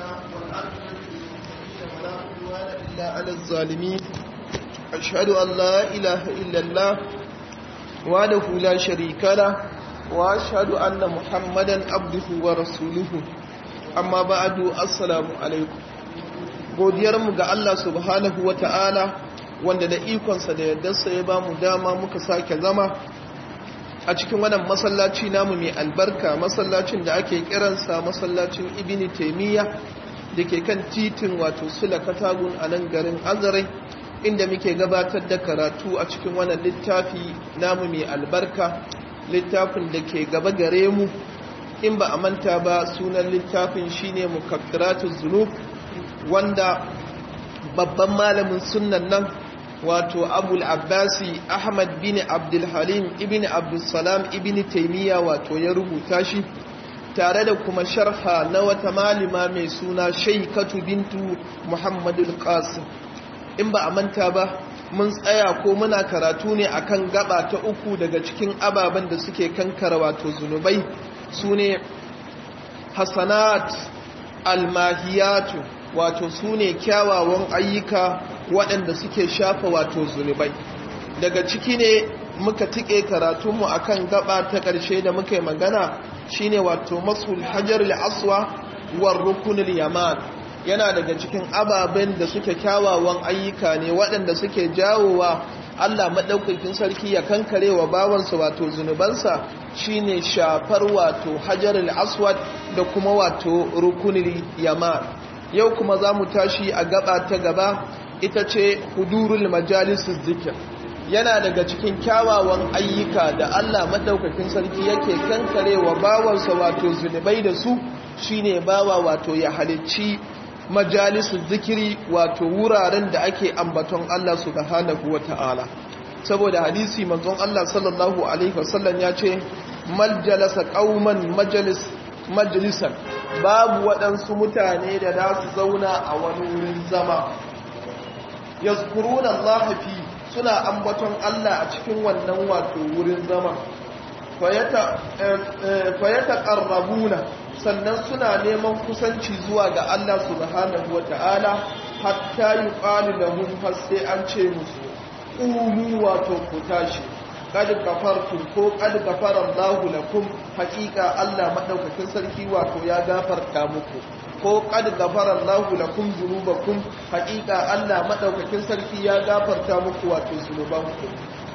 ولا عدوان إلا على الظالمين أشهد أن لا إله إلا الله وحده لا شريك له وأشهد أن محمدا عبده ورسوله أما بعد السلام عليكم godiyarmu ga Allah subhanahu wa ta'ala wanda da ikonsa da yardarsa ya ba mu dama muka sake zama a cikin wannan masallaci namu mai albarka masallacin da ake kiransa masallacin ibini taimiyya da ke kan titin wato sula katagun a nan garin azarai inda muke gabatar da karatu a cikin wannan littafi namu mai albarka littafin da ke gaba gare mu in ba a manta ba sunan littafin shine mukaffiratu zunub wanda babban malamin sunnan nan wato abul abbasi ahmad bin abdulhalim ibn abdulsalam ibn taimiyya wato ya rubuta shi tare da kuma sharha na wata malima mai suna shaikatu bintu muhammadul qasim in ba a manta ba mun tsaya ko muna karatu ne akan gaba ta uku daga cikin ababen da suke kankara wato zunubai su ne hasanat almahiyatu wato su ne kyawawan ayyuka waɗanda suke shafa wato zunubai daga ciki ne muka tike karatunmu akan gaba ta ƙarshe da muka yi magana shine wato masul hajar aswa war rukunul yaman yana daga cikin ababen da suke kyawawan ayyuka ne waɗanda suke jawowa Allah maɗaukakin sarki ya kankare wa bawansa wato zunubansa shine shafar wato hajar aswad da kuma wato rukunul yaman yau kuma za mu tashi a gaba ta gaba ita ce hudurul majalisus zikir yana daga cikin kyawawan ayyuka da Allah madaukakin sarki yake kankarewa bawansa wato zunubai da su shine bawa wato ya halicci majalisul zikiri wato wuraren da ake ambaton Allah subhanahu wata'ala saboda hadisi manzon Allah sallallahu alaihi wasallam ya ce maljalasa qauman majalis majalisan babu waɗansu mutane da za su zauna a wani wurin zama yazkuruna Allah fi suna ambaton Allah a cikin wannan wato wurin zama fayata ƙarrabuna sannan suna neman kusanci zuwa ga Allah subhanahu wa ta'ala hatta yi ƙali da hun sai an ce musu ƙulu wato ku tashi kad gafartum ko kad gafara Allahu lakum haqiqa Allah madaukakin sarki wato ya gafarta muku ko kad gafara Allahu lakum dhunubakum haqiqa Allah madaukakin sarki ya gafarta muku wato zunubanku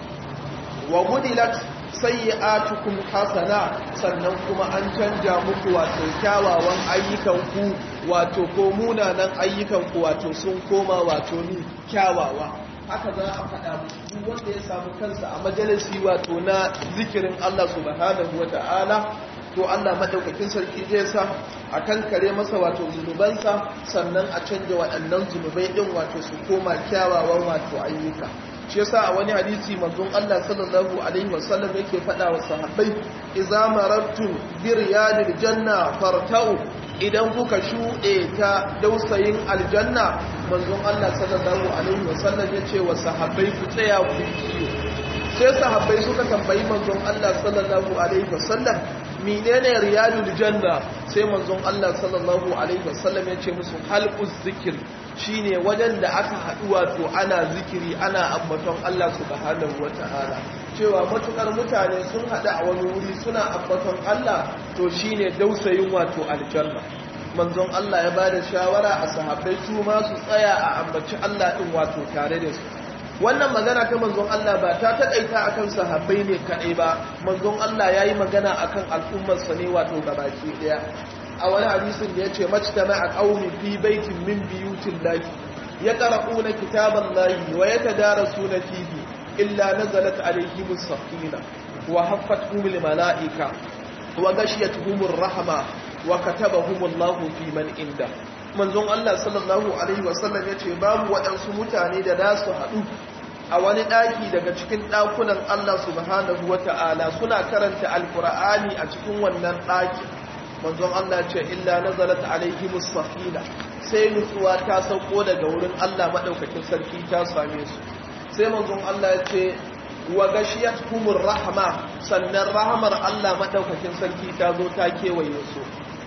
wa mudilat sayyi'atukum hasana sannan kuma an canja muku wato kyawawan ayyukanku wato ko munanan ayyukanku wato sun koma wato ni kyawawa haka za a faɗa duk wanda ya samu kansa a majalisi wato na zikirin Allah subhanahu wa ta'ala to Allah madaukakin sarki zai sa a kan kare masa wato zunubansa sannan a canja waɗannan zunubai ɗin wato su koma kyawawan wato ayyuka shi yasa a wani hadisi manzon Allah sallallahu alaihi wasallam yake faɗa wa sahabbai idza marattum bi riyadil janna fartau idan kuka shuɗe ta dausayin aljanna manzon Allah sallallahu alaihi wasallam ya ce wa sahabbai ku tsaya ku kiyo sai sahabbai suka tambayi manzon Allah sallallahu alaihi wasallam menene riyadul janna sai manzon Allah sallallahu alaihi wasallam ya ce musu halquz zikr shine wajen da aka haɗu wato ana zikiri ana ambaton Allah subhanahu wataala cewa matukar mutane sun haɗu a wani wuri suna ambaton Allah to shine dausayin wato aljanna manzon Allah ya bada shawara a sahabbai su ma su tsaya a ambaci Allah din wato tare da su wannan magana ta manzon Allah ba ta taƙaita akan sahabbai ne kaɗai ba manzon Allah ya yi magana akan al'ummarsa ne wato gabaki ɗaya a wani hadisin da ya ce majtama a ƙaumi fi baitin min biyutin lahi ya ƙara'una kitaban lahi wa ya tadarasu na fihi illa nazalat alaihimus safina wa haffat humul mala'ika wa gashiyat humur rahma wa katabahumullahu fi man inda manzon Allah sallallahu alaihi wasallam ya ce babu waɗansu mutane da za su haɗu a wani ɗaki daga cikin ɗakunan Allah subhanahu wa ta'ala suna karanta alkur'ani a cikin wannan ɗaki manzon Allah ce illa nazalat alaihimus safina sai nutsuwa ta sauko daga wurin Allah madaukakin sarki ta same su sai manzon Allah ya ce wa gashiyatuhumur rahma sannan rahmar Allah madaukakin sarki ta zo ta kewaye su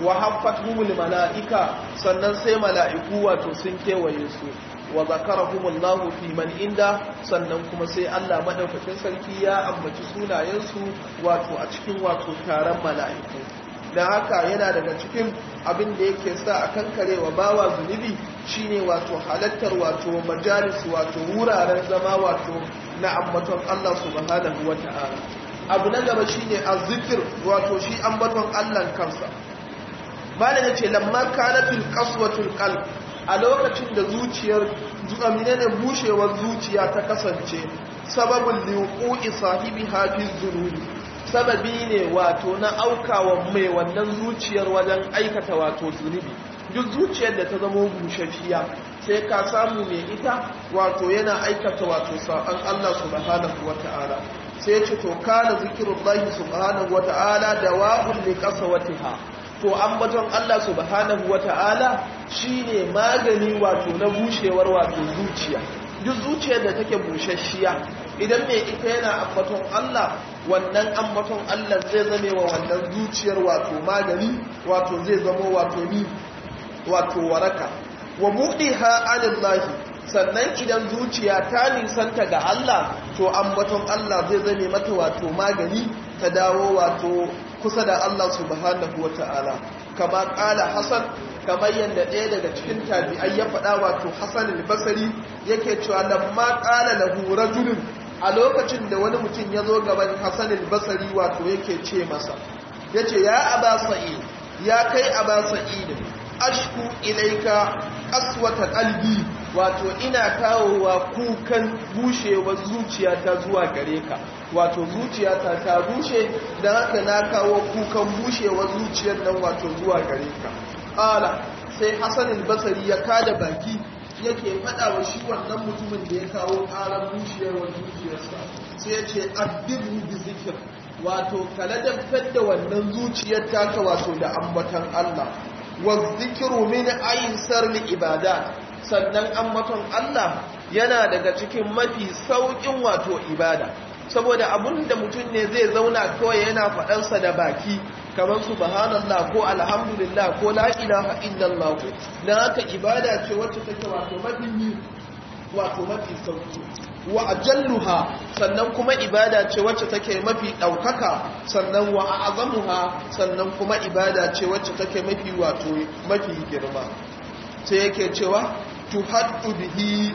wa haffatuhumul mala'ika sannan sai mala'iku wato sun kewaye su wa zakarahumullahu fi man inda sannan kuma sai Allah madaukakin sarki ya ambaci sunayensu wato a cikin wato taron mala'iku da haka yana daga cikin abin da yake sa a kankare wa bawa zunubi shine wato halattar wato majalis wato wuraren zama wato na ambaton Allah subhanahu wata'ala abu na gaba shine azzikir wato shi ambaton Allah kansa malam yace lamma kanatul qaswatul qalb a lokacin da zuciyar zuamine ne bushewar zuciya ta kasance sababul liqui sahibi hafiz zunubi sababi ne wato na aukawa mai wannan zuciyar wajen aikata wato zunubi duk zuciyar da ta zama bushashiya sai ka samu mai ita wato yana aikata wato sa'an Allah subhanahu wata'ala sai ce to kana zikirullahi subhanahu wata'ala dawa'un li qasawatiha to ambaton Allah subhanahu wata'ala shine magani wato na bushewar wato zuciya duk zuciyar da take bushashiya idan mai ita yana ambaton Allah wannan ambaton Allah zai zame wa wannan zuciyar wato magani wato zai zama wato ni wato waraka wa buɗiha anillahi sannan idan zuciya ta nisanta ga Allah to ambaton Allah zai zame mata wato magani ta dawo wato kusa da Allah subhanahu wata'ala kama ƙala Hassan kamar yadda ɗaya daga cikin tabi'ai ya faɗa wato Hassan al-Basri yake cewa lamma ƙala lahu rajulun a lokacin da wani mutum ya zo gaban Hassan al-Basri wato yake ce masa yace ya aba sa'id ya kai aba sa'id ashku ilaika aswata qalbi wato ina kawowa kukan bushewar zuciyata zuwa gare ka wato zuciyata ta bushe dan haka na kawo kukan bushewar zuciyar nan wato zuwa gare ka ala sai Hassan al-Basri ya kada baki yake fada wa shi wannan mutumin da ya kawo karan bushewar zuciyarsa sai ya ce addibu bi zikr wato kaladabtar da wannan zuciyar taka wato da ambatan Allah والذكر من أيسر العبادات sannan ambaton Allah yana daga cikin mafi saukin wato ibada saboda abun da mutum ne zai zauna kawai yana faɗansa da baki kamar subhanallah ko alhamdulillah ko la ilaha illallah dan haka ibada ce wacce take wato mafi wato mafi sauki wa ajalluha sannan kuma ibada ce wacce take mafi daukaka sannan wa azamuha sannan kuma ibada ce wacce take mafi wato mafi girma sai yake cewa tuhaddu bihi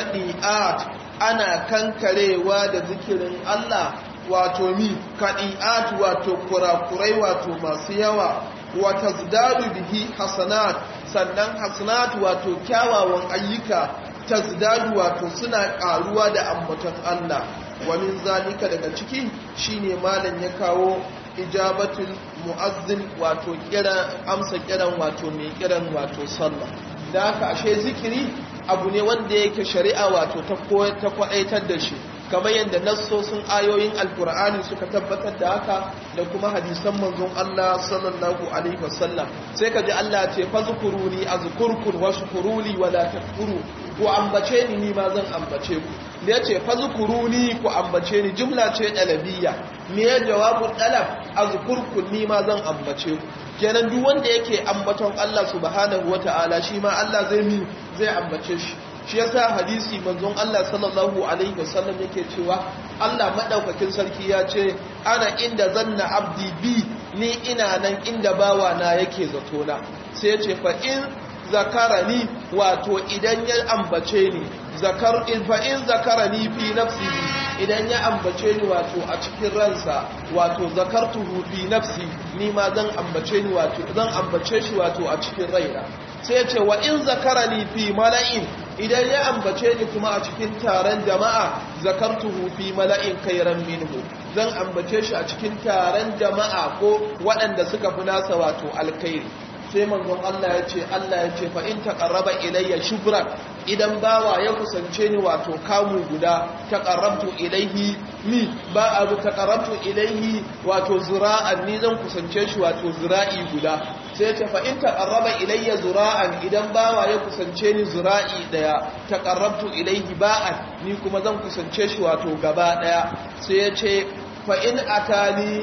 kadiat ana kankarewa da zikirin Allah wato mi kadiat wato kurakurai wato masu yawa wa tazdadu bihi hasanat sannan hasanat wato kyawawan ayyuka tazdadu wato suna karuwa da ambaton Allah wa min zalika daga ciki shine malam ya kawo ijabatul muazzin wato kira amsa kiran wato mai kiran wato sallah da haka ashe zikiri abu ne wanda yake shari'a wato ta ta kwaaitar da shi kamar yadda nassosin ayoyin alkur'ani suka tabbatar da haka da kuma hadisan manzon Allah sallallahu alaihi wasallam sai ka ji Allah ce fazkuruni azkurkum washkuruli wala takfuru ku ambace ni ni ma zan ambace ku da yace fazkuruni ku ambace ni jumla ce dalabiyya me ya jawabu dalab azkurkum ni ma zan ambace ku kenan duk wanda yake ambaton Allah subhanahu wataala shi ma Allah zai mi zai ambace shi shi yasa hadisi manzon Allah sallallahu alaihi wasallam yake cewa Allah madaukakin sarki ya ce ana inda zanna abdi bi ni ina nan inda bawa na yake zato na sai ya ce fa in zakarani wato idan ya ambace ni zakar fa in zakarani fi nafsi idan ya ambace ni wato a cikin ransa wato zakartuhu fi nafsi ni ma zan ambace ni wato zan ambace shi wato a cikin raina sai ya ce wa in zakarani fi mala'in idan ya ambace ni kuma a cikin taron jama'a zakartuhu fi mala'in kairan minhu zan ambace shi a cikin taron jama'a ko waɗanda suka fi nasa wato alkhairi sai manzon Allah ya ce Allah ya ce fa in taqarraba ilayya shubran idan bawa ya kusance ni wato kamu guda taqarrabtu ilayhi mi ba abu taqarrabtu ilayhi wato zura'an ni zan kusance shi wato zura'i guda sai ya ce fa in taqarraba ilayya zura'an idan bawa ya kusance ni zura'i daya taqarrabtu ilayhi ba'an ni kuma zan kusance shi wato gaba daya sai ya ce fa in atani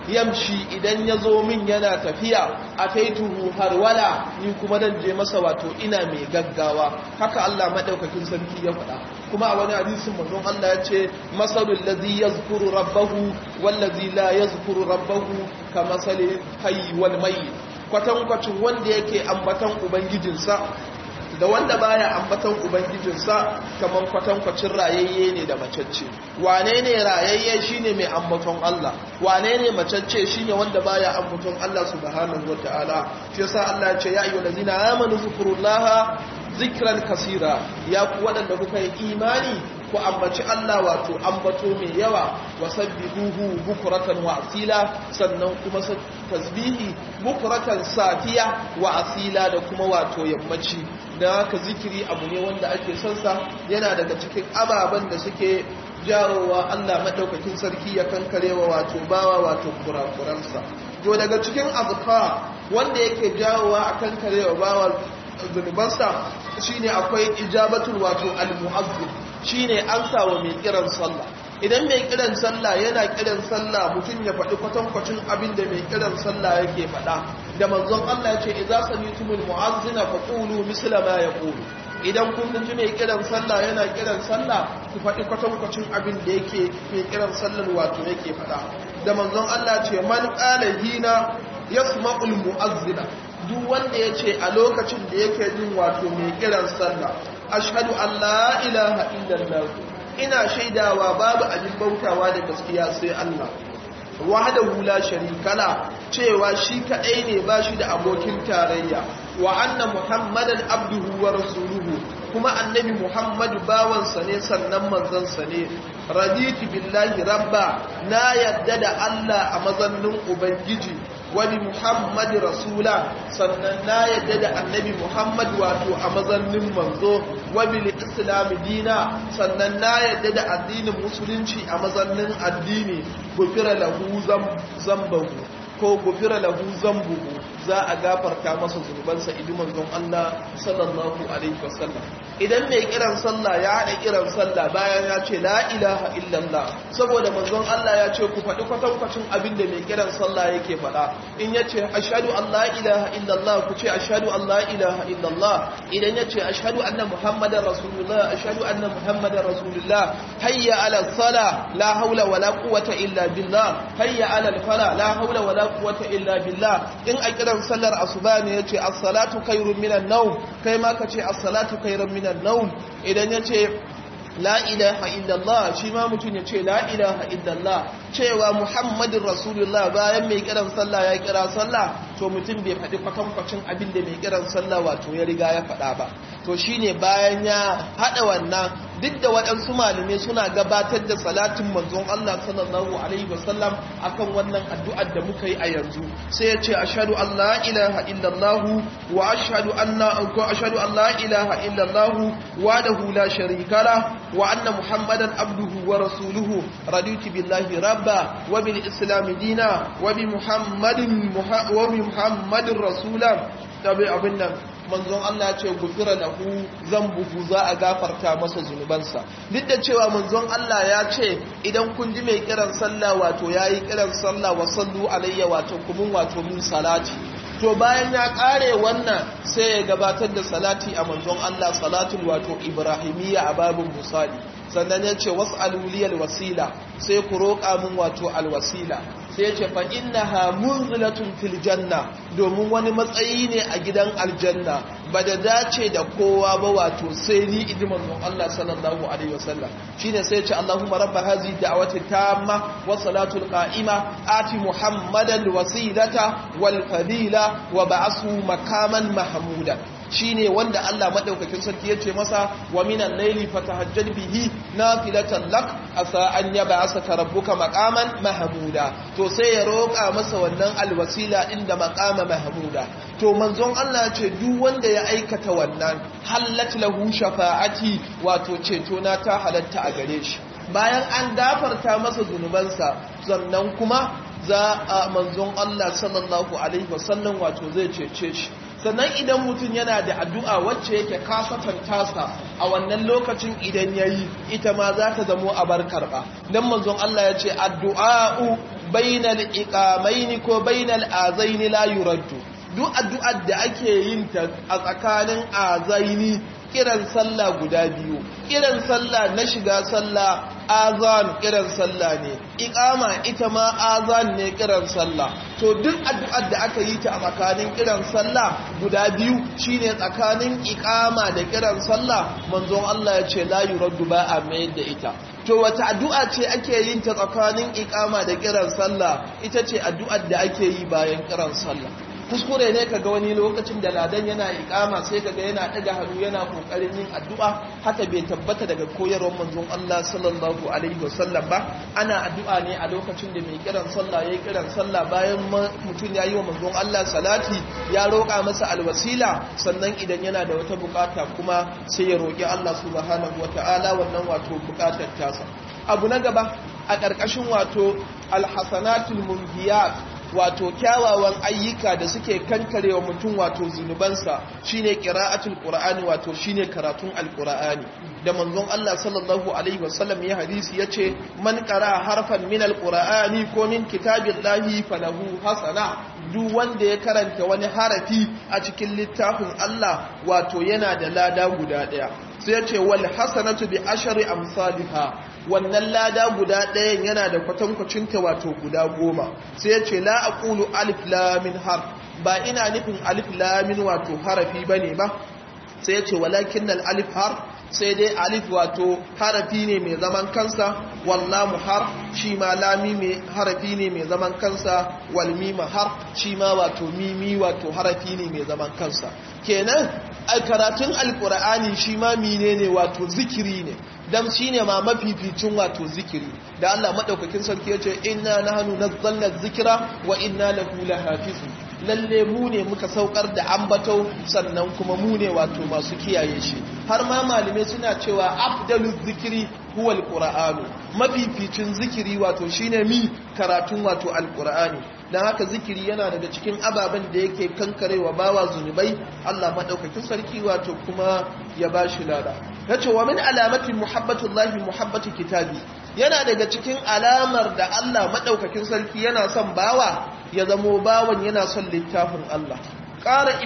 yamshi idan ya zo min yana tafiya a taituhu harwala ni kuma dan je masa wato ina mai gaggawa haka Allah madaukakin sarki ya faɗa kuma a wani hadisin manzon Allah ya ce masalul ladhi yazkuru rabbahu wal ladhi la yazkuru rabbahu kamasali hayy wal mayyit kwatankwacin wanda yake ambatan ubangijinsa da wanda baya ambatan ubangijinsa kamar kwatankwacin rayayye ne da macacce wane ne rayayye shine mai ambaton Allah wane ne macacce shine wanda baya ambaton Allah subhanahu wataala shi yasa Allah ya ce ya ayyuhal ladina amanu zkurullaha zikran kasira ya ku wadanda kuka yi imani ku ambaci Allah wato ambato mai yawa wa sabbihuhu bukratan wa asila sannan kuma tasbihi bukratan safiya wa asila da kuma wato yammaci da haka zikiri abu ne wanda ake son sa yana daga cikin ababen da suke jawowa Allah madaukakin sarki ya kankarewa wato bawa wato kurakuransa to daga cikin azkar wanda yake jawowa a kankarewa bawa zunubansa shine akwai ijabatul wato al-mu'azzin shine amsa wa mai kiran sallah idan mai kiran sallah yana kiran sallah mutum ya faɗi kwatankwacin abin da mai kiran sallah yake faɗa da manzon Allah ya ce idza samitumul mu'azzina faqulu misla ma yaqulu idan kun ji mai kiran sallah yana kiran sallah ku faɗi kwatankwacin abin da yake mai kiran sallar wato yake faɗa da manzon Allah ce man qala hina yasma'ul mu'azzina duk wanda ya ce a lokacin da yake jin wato mai kiran sallah ashhadu an la ilaha illallah ina shaidawa babu abin bautawa da gaskiya sai Allah wahdahu la sharika la cewa shi kadai ne ba shi da abokin tarayya wa anna muhammadan abduhu wa rasuluhu kuma annabi muhammadu bawansa ne sannan manzansa ne raditu billahi rabba na yadda da Allah a mazannin ubangiji wani muhammadu rasula sannan na yadda da annabi muhammad wato a mazannin manzo wabil islami dina sannan na yadda da addinin musulunci a mazannin addini gufira lahu zambahu ko gufira lahu zambuhu za a gafarta masa zunubansa idan manzon Allah sallallahu alaihi wasallam idan mai kiran sallah ya haɗa kiran sallah bayan ya ce la ilaha illallah saboda manzon Allah ya ce ku faɗi kwatankwacin abin da mai kiran sallah yake faɗa in ya ce ashhadu an la ilaha illallah ku ce ashhadu an la ilaha illallah idan ya ce ashhadu anna muhammadar rasulullah ashhadu anna muhammadar rasulullah hayya ala sala la haula wala quwwata illa billah hayya ala fala la haula wala quwwata illa billah in a kiran sallar asuba ne yace as-salatu khairun minan nawm kai ma ka ce as-salatu khairun minan nawm idan yace la ilaha illallah shi ma mutum ya ce la ilaha illallah cewa muhammadin rasulullah bayan mai kiran sallah ya kira sallah to mutum bai faɗi kwatankwacin abin da mai kiran sallah wato ya riga ya faɗa ba to shine bayan ya haɗa wannan duk da waɗansu malamai suna gabatar da salatin manzon Allah sallallahu alaihi wasallam akan wannan addu'ar da muka yi a yanzu sai ya ce ashhadu an la ilaha illallah wa ashhadu anna ko ashhadu an la ilaha illallah wahdahu la sharika la wa anna muhammadan abduhu wa rasuluhu raditu billahi rabba wa bil islam dina wa bi muhammadin wa bi muhammadin rasula tabi abin nan manzon Allah ce gufira lahu zambuhu za a gafarta masa zunubansa duk da cewa manzon Allah ya ce idan kun ji mai kiran sallah wato yayi kiran sallah wa sallu alayya wato kumun wato min salati to bayan ya kare wannan sai ya gabatar da salati a manzon Allah salatul wato ibrahimiyya a babin musali sannan ya ce was'aluliyal wasila sai ku roƙa min wato alwasila sai ya ce fa innaha munzilatun fil janna domin wani matsayi ne a gidan aljanna ba da dace da kowa ba wato sai ni idi manzon Allah sallallahu alaihi wasallam shine sai ya ce Allahumma rabb hadhihi da'wati tamma wa salatul qa'ima ati muhammadan wasilata wal fadila wa ba'asu makaman mahmuda shine wanda Allah madaukakin sarki yace masa wa minan layli fatahajjal bihi nafilatan lak asa an yab'asaka rabbuka maqaman mahmuda to sai ya roƙa masa wannan alwasila inda maqama mahmuda to manzon Allah ce duk wanda ya aikata wannan hallat lahu shafa'ati wato ceto na ta halatta a gare shi bayan an gafarta masa zunubansa sannan kuma za a manzon Allah sallallahu alaihi wasallam wato zai cece shi sannan idan mutum yana da addu'a wacce yake kasatan tasa a wannan lokacin idan ya yi ita ma za ta zamo a bar karɓa don manzon Allah ya ce addu'a'u bainal iqamaini ko bainal azaini la yuraddu duk addu'ar da ake yin ta a tsakanin azaini kiran sallah guda biyu kiran sallah na shiga sallah azan kiran sallah ne iqama ita ma azan ne kiran sallah to duk addu'ar da aka yi ta a tsakanin kiran sallah guda biyu shine tsakanin iqama da kiran sallah manzon Allah ya ce la yuraddu ba a mayar da ita to wata addu'a ce ake yin ta tsakanin iqama da kiran sallah ita ce addu'ar da ake yi bayan kiran sallah kuskure ne kaga wani lokacin da ladan yana ikama sai kaga yana daga hannu yana kokarin yin addu'a haka bai tabbata daga koyarwar manzon Allah sallallahu alaihi wasallam ba ana addu'a ne a lokacin da mai kiran sallah yayi kiran sallah bayan mutum ya yi wa manzon Allah salati ya roƙa masa alwasila sannan idan yana da wata bukata kuma sai ya roƙi Allah subhanahu wataala wannan wato bukatar tasa abu na gaba a ƙarƙashin wato alhasanatul munhiyat wato kyawawan ayyuka da suke kankarewa mutum wato zunubansa shine qira'atul qur'ani wato shine karatun alqur'ani da manzon Allah sallallahu alaihi wasallam ya hadisi yace man qara harfan min alqur'ani ko min kitabillahi falahu hasana duk wanda ya karanta wani harafi a cikin littafin Allah wato yana da lada guda daya sai yace wal hasanatu bi ashri amsalha wannan lada guda ɗayan yana da kwatankwacinta wato guda goma sai ya ce la aqulu alif lamin har ba ina nufin alif lamin wato harafi bane ba sai ya ce walakin alif har sai dai alif wato harafi ne mai zaman kansa wallamu har shi ma lami mai harafi ne mai zaman kansa wal mima har shi ma wato mimi wato harafi ne mai zaman kansa kenan a karatun alkur'ani shi ma mine ne wato zikiri ne dan shi ne ma mafificin wato zikiri da Allah maɗaukakin sarki ya ce inna nahnu nazzalna dhikra wa inna lahu lahafizun lalle mu ne muka saukar da ambato sannan kuma mu ne wato masu kiyaye shi har ma malume suna cewa afdalu zikiri huwa alqur'anu mafificin zikiri wato shine mi karatun wato alqur'ani dan haka zikiri yana daga cikin ababen da yake kankarewa bawa zunubai Allah madaukakin sarki wato kuma ya bashi lada yace wa min alamati muhabbatullahi muhabbati kitabi yana daga cikin alamar da Allah madaukakin sarki yana son bawa ya zamo bawan yana son littafin Allah ƙara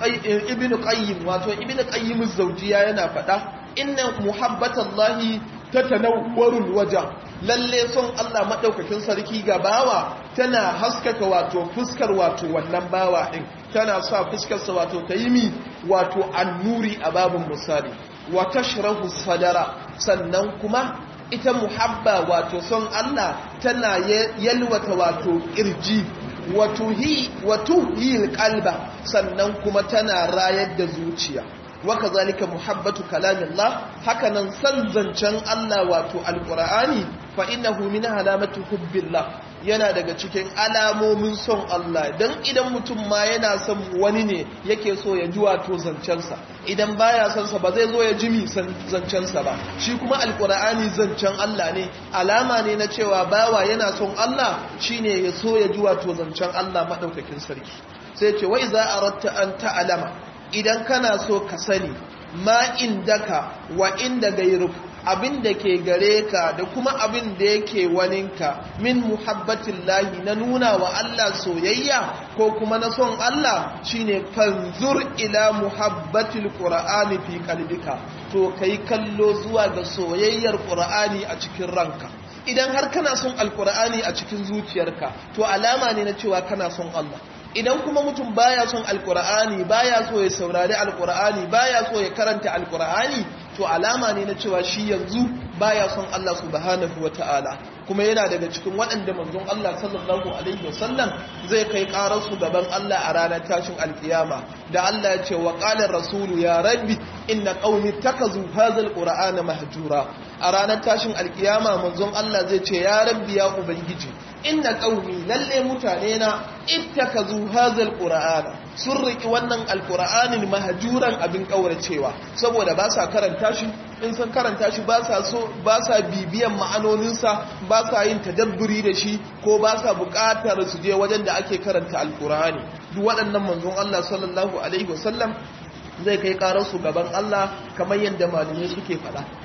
ibnu qayyim wato ibnu qayyim az-zawjiya yana faɗa inna muhabbatallahi tatanawwarul waja lalle son Allah madaukakin sarki ga bawa tana haskaka wato fuskar wato wannan bawa din tana sa fuskar sa wato tayimi wato annuri a babun misali wa tashrahu sadara sannan kuma ita muhabba wato son Allah tana yalwata wato kirji wato hi wato hi qalba sannan kuma tana rayar da zuciya waka zalika muhabbatu kalamillah hakanan san zancen Allah wato alqur'ani fa innahu min alamati hubbillah yana daga cikin alamomin son Allah dan idan mutum ma yana son wani ne yake so ya ji wato zancensa idan baya son sa ba zai zo ya ji mi zancensa ba shi kuma alqur'ani zancen Allah ne alama ne na cewa bawa yana son Allah shine ya so ya ji wato zancen Allah madaukakin sarki sai ce wai za a ratta an ta'alama idan kana so ka sani ma indaka wa inda gairuk abin da ke gare ka da kuma abin da yake waninka min muhabbatin lahi na nuna wa Allah soyayya ko kuma na son Allah shine fanzur ila muhabbatil qur'ani fi qalbika to kai kallo zuwa ga soyayyar qur'ani a cikin ranka idan har kana son alqur'ani a cikin zuciyarka to alama ne na cewa kana son Allah idan kuma mutum baya son alkur'ani baya so ya saurari alkur'ani baya so ya karanta alkur'ani to alama ne na cewa shi yanzu baya son Allah subhanahu wata'ala kuma yana daga cikin waɗanda manzon Allah sallallahu alaihi wasallam zai kai ƙarar su gaban Allah a ranar tashin alkiyama da Allah ya ce wa qala rasulu ya rabbi inna qaumi takazu hadha alqur'ana mahjura a ranar tashin alkiyama manzon Allah zai ce ya rabbi ya ubangiji inna qaumi lalle mutane na ittakazu hadha alqur'ana sun riki wannan alqur'anin mahjuran abin kauracewa saboda ba sa karanta shi in san karanta shi ba sa so ba sa bibiyan ma'anoninsa ba sa yin tadabburi da shi ko ba sa buƙatar su je wajen da ake karanta alqur'ani duk waɗannan manzon Allah sallallahu alaihi wasallam zai kai karar su gaban Allah kamar yadda malamai suke faɗa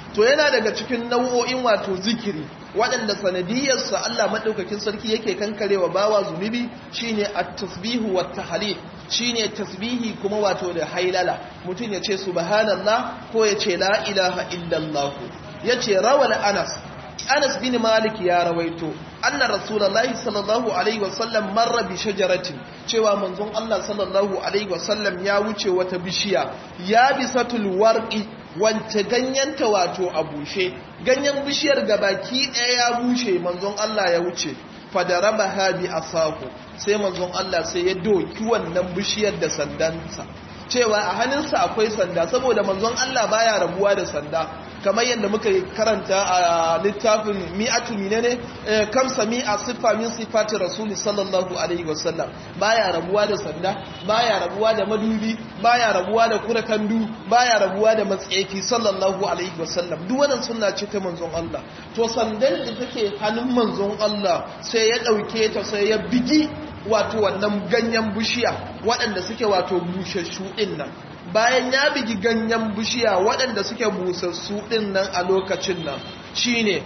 to yana daga cikin nau'o'in wato zikiri waɗanda sanadiyarsa Allah maɗaukakin sarki yake kankarewa bawa zunubi shine at-tasbihu wat tahlil shine tasbihi kuma wato da hailala mutum ya ce subhanallah ko ya ce la ilaha illallah ya ce rawal anas anas bin malik ya rawaito anna rasulullahi sallallahu alaihi wasallam marra bi shajaratin cewa manzon Allah sallallahu alaihi wasallam ya wuce wata bishiya ya bisatul warqi wance ganyenta wato a bushe ganyen bishiyar gabaki ɗaya ya bushe manzon Allah ya wuce fadarabaha bi asahu sai manzon Allah sai ya doki wannan bishiyar da sandansa cewa a hannunsa akwai sanda saboda manzon Allah baya rabuwa da sanda kamar yadda muka karanta a littafin mi'atu minene kamsa mi'a siffa min sifati rasuli sallallahu alaihi wasallam baya rabuwa da sanda baya rabuwa da madubi baya rabuwa da kurakandu baya rabuwa da matsayi sallallahu alaihi wasallam duk wannan sunna ce ta manzon Allah to sandan da take hannun manzon Allah sai ya dauke ta sai ya bigi wato wannan ganyen bishiya waɗanda suke wato bushashu ɗin nan bayan ya bigi ganyen bishiya waɗanda suke busassu ɗin nan a lokacin nan shine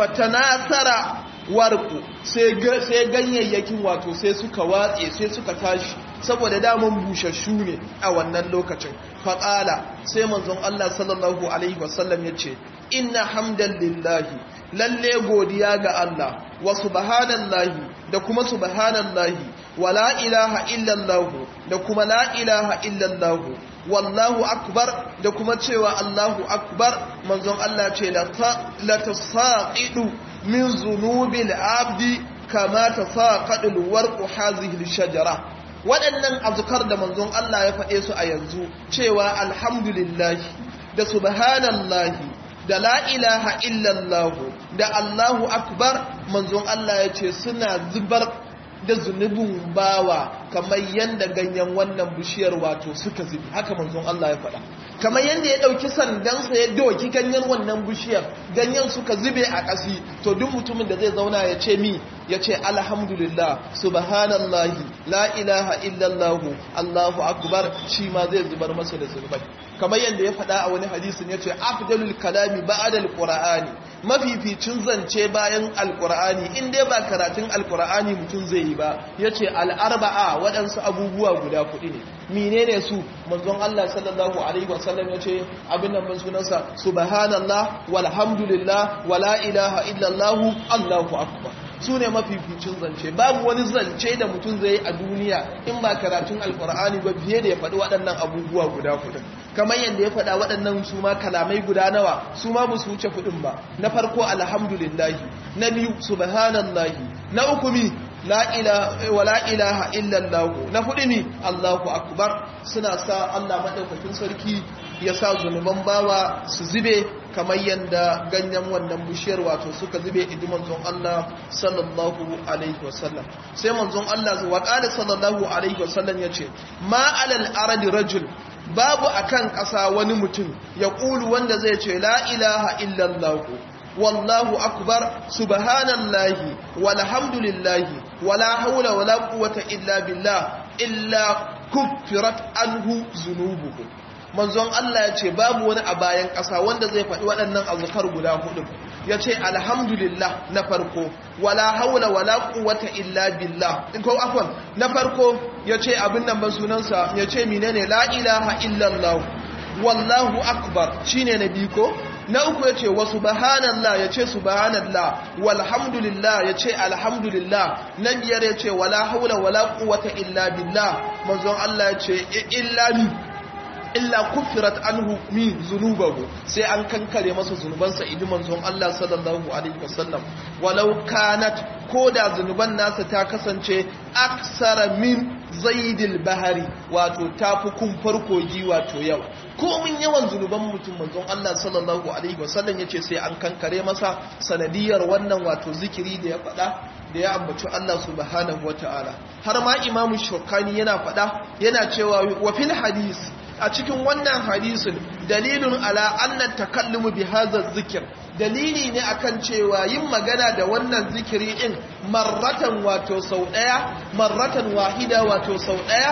fatanasara warku sai ganyayyakin wato sai suka watse sai suka tashi saboda daman bushashu ne a wannan lokacin faƙala sai manzon Allah sallallahu alaihi wasallam ya ce inna hamdan lillahi lalle godiya ga Allah wa subhanallahi da kuma subhanallahi wa la ilaha illallah da kuma la ilaha illallah wallahu akbar da kuma cewa Allahu akbar manzon Allah ce la tasaqidu min zunubil abdi kama tasaqadul warqu hazihi shajara waɗannan azkar da manzon Allah ya faɗe su a yanzu cewa alhamdulillah da subhanallahi da la ilaha illallahu da Allahu akbar manzon Allah ya ce suna zubar da zunubin bawa kamar yadda ganyen wannan bishiyar wato suka zubi haka manzon Allah ya faɗa kamar yadda ya ɗauki sandansa ya doki ganyen wannan bishiyar ganyen suka zube a ƙasi to duk mutumin da zai zauna ya ce mi ya ce alhamdulillah subhanallahi la ilaha illallah Allahu akbar shi ma zai zubar masa da zunubai kamar yadda ya faɗa a wani hadisin ya ce afdalul kalami ba'da alqur'ani mafificin zance bayan alqur'ani in dai ba karatun alqur'ani mutum zai yi ba yace al'arba'a waɗansu abubuwa guda kuɗi ne menene su manzon Allah sallallahu alaihi wasallam yace abin nan ban sunansa subhanallah walhamdulillah wala ilaha illallah Allahu akbar su ne mafificin zance babu wani zance da mutum zai yi a duniya in ba karatun alkur'ani ba fiye da ya faɗi waɗannan abubuwa guda kudin kamar yadda ya faɗa waɗannan su ma kalamai guda nawa su ma su wuce kudin ba na farko alhamdulillahi na biyu subhanallahi na uku mi wa la ilaha illallah na hudu mi allahu akbar suna sa allah maɗaukakin sarki ya sa zunuban bawa su zube kamar yadda ganyen wannan bishiyar wato suka zube idi manzon Allah sallallahu alaihi wasallam sai manzon Allah wa qala sallallahu alaihi wasallam yace ma alal aradi rajul babu akan ƙasa wani mutum ya ƙulu wanda zai ce la ilaha illallah wallahu akbar subhanallahi walhamdulillahi wala haula wala quwwata illa billah illa kuffirat anhu zunubuhu manzon Allah ya ce babu wani a bayan ƙasa wanda zai faɗi waɗannan azkar guda hudu ya ce alhamdulillah na farko wala haula wala quwwata illa billah in ko afwan na farko ya ce abin nan ban sunansa ya ce menene la ilaha illallah wallahu akbar shine na biyu ko na uku ya ce wa subhanallah ya ce subhanallah walhamdulillah ya ce alhamdulillah na biyar ya ce wala haula wala quwwata illa billah manzon Allah ya ce illa ni illa kufirat anhu min zunubahu sai an kankare masa zunubansa idi manzon Allah sallallahu alaihi wasallam walau kanat koda zunuban nasa ta kasance aksara min zaidil bahari wato tafi kumfar kogi wato yawa komin yawan zunuban mutum manzon Allah sallallahu alaihi wasallam yace sai an kankare masa sanadiyar wannan wato zikiri da ya faɗa da ya ambaci Allah subhanahu wataala har ma imamu shokani yana faɗa yana cewa wa fil hadis a cikin wannan hadisin dalilun ala annan takallumu bi hadha zikir dalili ne akan cewa yin magana da wannan zikiri din marratan wato sau daya marratan wahida wato sau daya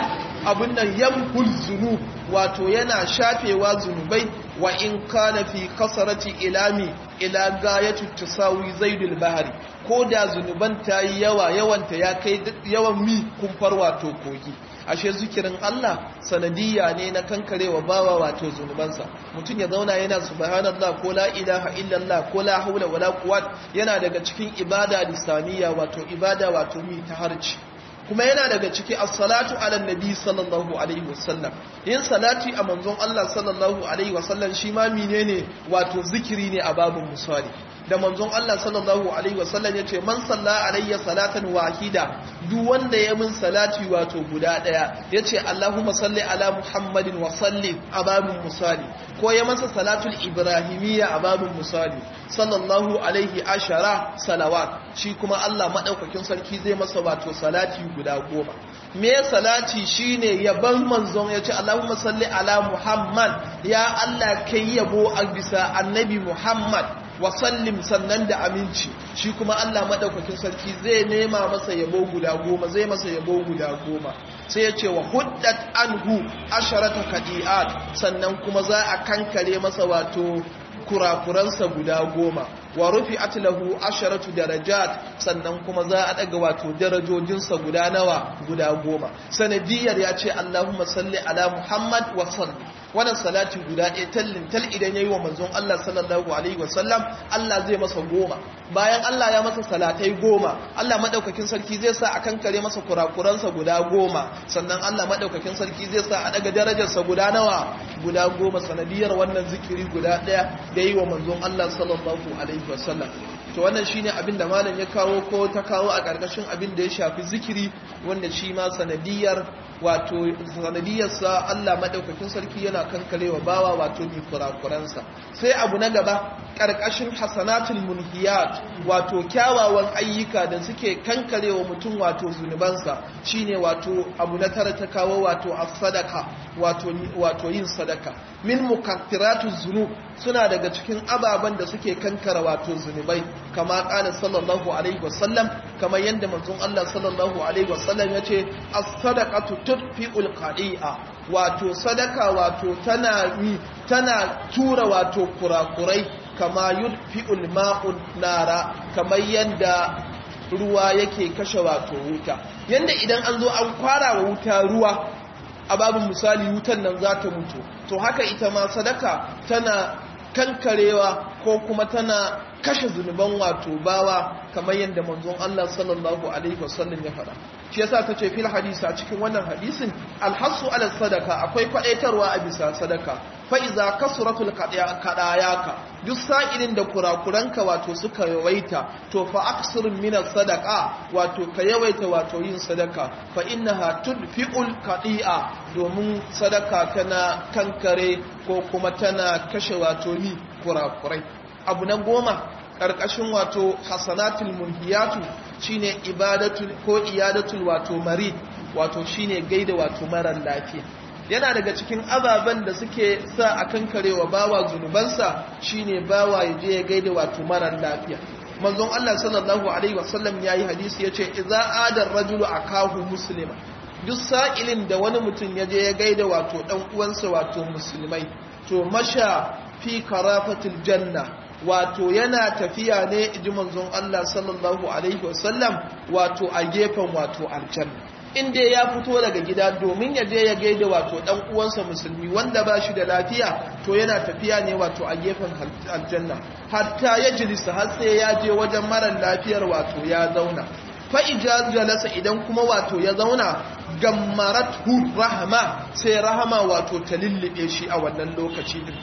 abin nan yamhul zunub wato yana shafewa zunubai wa in kana fi kasarati ilami ila gayatu tasawi zaidul bahari ko da zunuban ta yi yawa yawanta ya kai yawan mi kumfar wato kogi ashe zikirin Allah sanadiyya ne na kankarewa bawa wato zunubansa mutum ya zauna yana subhanallah ko la ilaha illallah ko la haula wala quwwata yana daga cikin ibada lisaniya wato ibada wato mi ta harci kuma yana daga ciki as-salatu ala nabi sallallahu alaihi wasallam yin salati a manzon Allah sallallahu alaihi wasallam shi ma menene wato zikiri ne a babun musali da manzon Allah sallallahu alaihi wasallam yace man salla alayya salatan wahida duk wanda ya min salati wato guda daya yace Allahumma salli ala Muhammadin wa sallim a babun musali ko ya masa salatul ibrahimiyya a babun musali sallallahu alaihi ashara salawat shi kuma Allah madaukakin sarki zai masa wato salati guda goma me salati shine yaban manzon yace Allahumma salli ala Muhammad ya Allah kai yabo a bisa annabi Muhammad wasallim sannan da aminci shi kuma Allah madaukakin sarki zai nema masa yabo guda goma zai masa yabo guda goma sai ya ce wa huddat anhu asharata kadiat sannan kuma za a kankare masa wato kurakuransa guda goma wa rufi lahu asharatu darajat sannan kuma za a daga wato darajojinsa guda nawa guda goma sanadiyar ya ce Allahumma salli ala Muhammad wa salli wannan salati guda ɗaya tallin tal idan yayi wa manzon Allah sallallahu alaihi wasallam Allah zai masa goma bayan Allah ya masa salatai goma Allah madaukakin sarki zai sa a kankare masa kurakuransa guda goma sannan Allah madaukakin sarki zai sa a daga darajarsa guda nawa guda goma sanadiyar wannan zikiri guda ɗaya da yi wa manzon Allah sallallahu alaihi wasallam to wannan shine abin da malam ya kawo ko ta kawo a ƙarƙashin abin da ya shafi zikiri wanda shi ma sanadiyar wato sanadiyarsa Allah madaukakin sarki yana kankarewa bawa wato ni kurakuransa sai abu na gaba ƙarƙashin hasanatul munhiyat wato kyawawan ayyuka da suke kankarewa mutum wato zunubansa shine wato abu na tara ta kawo wato as-sadaka wato wato yin sadaka min mukaffiratuz zunub suna daga cikin ababen da suke kankara wato zunubai kama kana sallallahu alaihi wasallam kama yanda manzon Allah sallallahu alaihi wasallam yace as-sadaqatu tudfi'ul qadi'a wato sadaka wato tana mi tana tura wato kurakurai kama yudfi'ul ma'un nara kamar yanda ruwa yake kashe wato wuta yanda idan an zo an kwara wa wuta ruwa a babin misali wutan nan za ta mutu to haka ita ma sadaka tana kankarewa ko kuma tana kashe zunuban wato bawa kamar yadda manzon Allah sallallahu alaihi wasallam ya faɗa shi yasa ta ce fil hadisi a cikin wannan hadisin alhasu ala sadaka akwai kwadaitarwa a bisa sadaka fa iza kasratul kadayaka duk sa'ilin da kurakuranka wato suka yawaita to fa aksir min sadaqa wato ka yawaita wato yin sadaka fa innaha tudfi'ul qadi'a domin sadaka tana kankare ko kuma tana kashe wato ni kurakurai abu na goma ƙarƙashin wato hasanatul munhiyatu shine ibadatul ko iyadatul wato marid wato shine gaida wato marar lafiya yana daga cikin ababen da suke sa a kankarewa bawa zunubansa shine bawa ya je ya gaida wato marar lafiya manzon Allah sallallahu alaihi wasallam yayi hadisi yace idza adar rajulu akahu muslima duk sa'ilin da wani mutum ya je ya gaida wato dan uwansa wato musulmai to masha fi karafatil janna wato yana tafiya ne ji manzon Allah sallallahu alaihi wasallam wato a gefen wato aljanna inda ya fito daga gida domin ya je ya gaida wato dan uwansa musulmi wanda ba shi da lafiya to yana tafiya ne wato a gefen aljanna hatta ya jilisa har sai ya je wajen mara lafiyar wato ya zauna fa jalasa idan kuma wato ya zauna gammaratu rahama sai rahama wato ta lullube shi a wannan lokaci din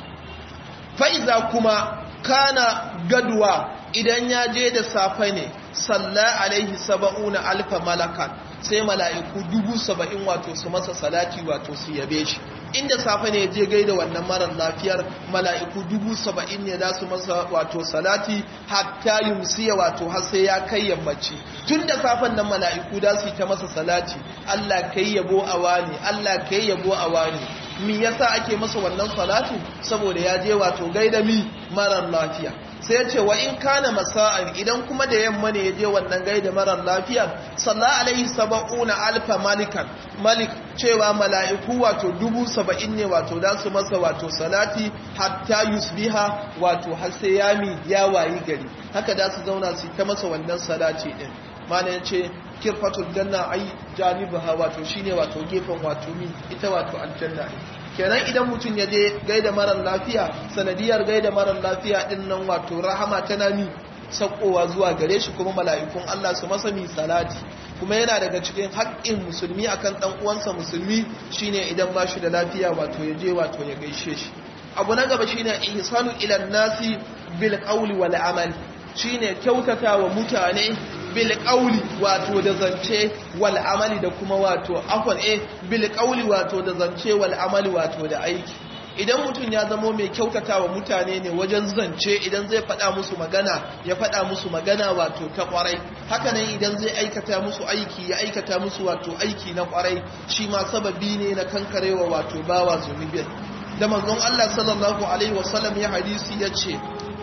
fa'iza kuma kana gaduwa idan ya je da safe ne salla alaihi saba'una alfa malakan sai mala'iku dubu saba'in wato su masa salati wato su yabe shi inda safe ne je gaida wannan marar lafiyar mala'iku dubu saba'in ne za su masa wato salati hatta yumsiya wato har sai ya kai yammaci tun da safen nan mala'iku da su yi ta masa salati Allah kai yabo a wani Allah kai yabo a wani mi yasa ake masa wannan salatu saboda ya je wato gaida mi marar lafiya sai ya ce wa in kana masa'an idan kuma da yamma ne ya je wannan gaida marar lafiya salla alaihi saba'una alfa malikan malik cewa mala'iku wato dubu saba'in ne wato da su masa wato salati hatta yusbiha wato har sai yami ya wayi gari haka da su zauna su ta masa wannan salati din mana ya ce kirfatul janna ai janibaha wato shine wato gefen wato mi ita wato aljanna kenan idan mutum ya je gaida marar lafiya sanadiyar gaida marar lafiya din nan wato rahama tana mi sakowa zuwa gare shi kuma mala'ikun Allah su masa mi salati kuma yana daga cikin haƙƙin musulmi akan dan uwansa musulmi shine idan ba shi da lafiya wato ya je wato ya gaishe shi abu na gaba shine ihsanu ila nasi bil qawli wal amal shine kyautata wa mutane bil qawli wato da zance wal amali da kuma wato afwan eh bil qawli wato da zance wal amali wato da aiki idan mutum ya zamo mai kyautata wa mutane ne wajen zance idan zai faɗa musu magana ya faɗa musu magana wato ta ƙwarai hakanan idan zai aikata musu aiki ya aikata musu wato aiki na ƙwarai shi ma sababi ne na kankarewa wato bawa zunubin da manzon Allah sallallahu alaihi wasallam ya hadisi ya ce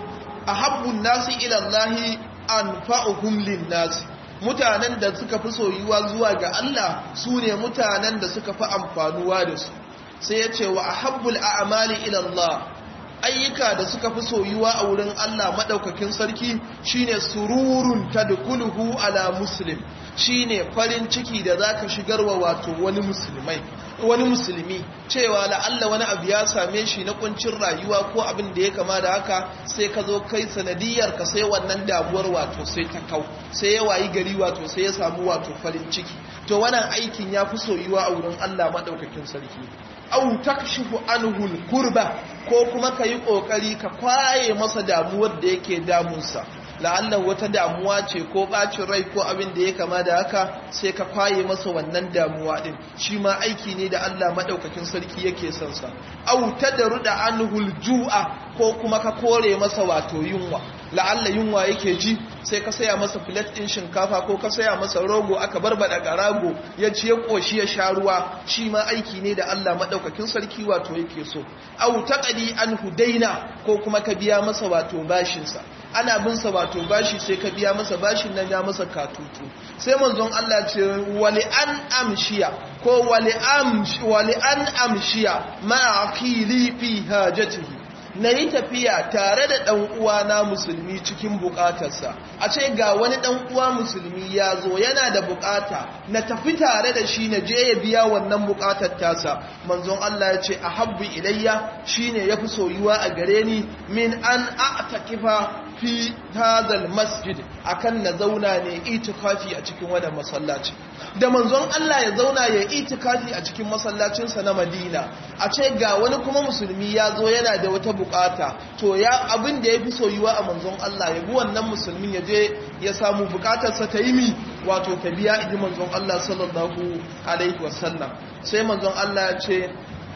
ahabbun nasi ila Allah anfa'uhum lin-nas mutanen da suka fi soyuwa zuwa ga Allah su ne mutanen da suka fi amfanuwa da su sai ya ce wa ahabbul a'mali ila Allah ayyuka da suka fi soyuwa a wurin Allah madaukakin sarki shine sururun tadkhuluhu ala muslim shine farin ciki da zaka shigarwa wato wani musulmai wani musulmi cewa la'alla wani abu ya same shi na kuncin rayuwa ko abin da ya kama da haka sai ka zo kai sanadiyar ka sai wannan damuwar wato sai ta kau sai ya wayi gari wato sai ya samu wato farin ciki to wannan aikin ya fi soyuwa a wurin Allah madaukakin sarki au takshifu anhu kurba ko kuma ka yi kokari ka kwaye masa damuwar da yake damunsa la'allan wata damuwa ce ko bacin rai ko abin da ya kama da haka sai ka kwaye masa wannan damuwa din shi ma aiki ne da Allah madaukakin sarki yake son sa au tadruda anhul ju'a ko kuma ka kore masa wato yunwa la'alla yunwa yake ji sai ka saya masa filet din shinkafa ko ka saya masa rogo aka barbada garago ya ci ya koshi ya sha ruwa shi ma aiki ne da Allah madaukakin sarki wato yake so au taqadi anhu daina ko kuma ka biya masa wato bashin sa ana bin sa wato bashi sai ka biya masa bashin nan ya masa katutu sai manzon Allah ce wali an amshiya ko wali amshi wali an amshiya ma aqili fi hajatihi na yi tafiya tare da ɗan uwana musulmi cikin buƙatarsa a ce ga wani ɗan uwa musulmi ya zo yana da buƙata na tafi tare da shi na je ya biya wannan buƙatar tasa manzon Allah ya ce a habbu ilayya shine yafi soyuwa a gare ni min an a'takifa fi hadal masjid akan na zauna ne itikafi a cikin wannan masallaci da manzon Allah ya zauna ya itikafi a cikin masallacinsa na Madina a ce ga wani kuma musulmi ya zo yana da wata bukata to ya abin da yafi soyuwa a manzon Allah ya bi wannan musulmin ya je ya samu bukatarsa ta yi mi wato ta biya iji manzon Allah sallallahu alaihi wasallam sai manzon Allah ya ce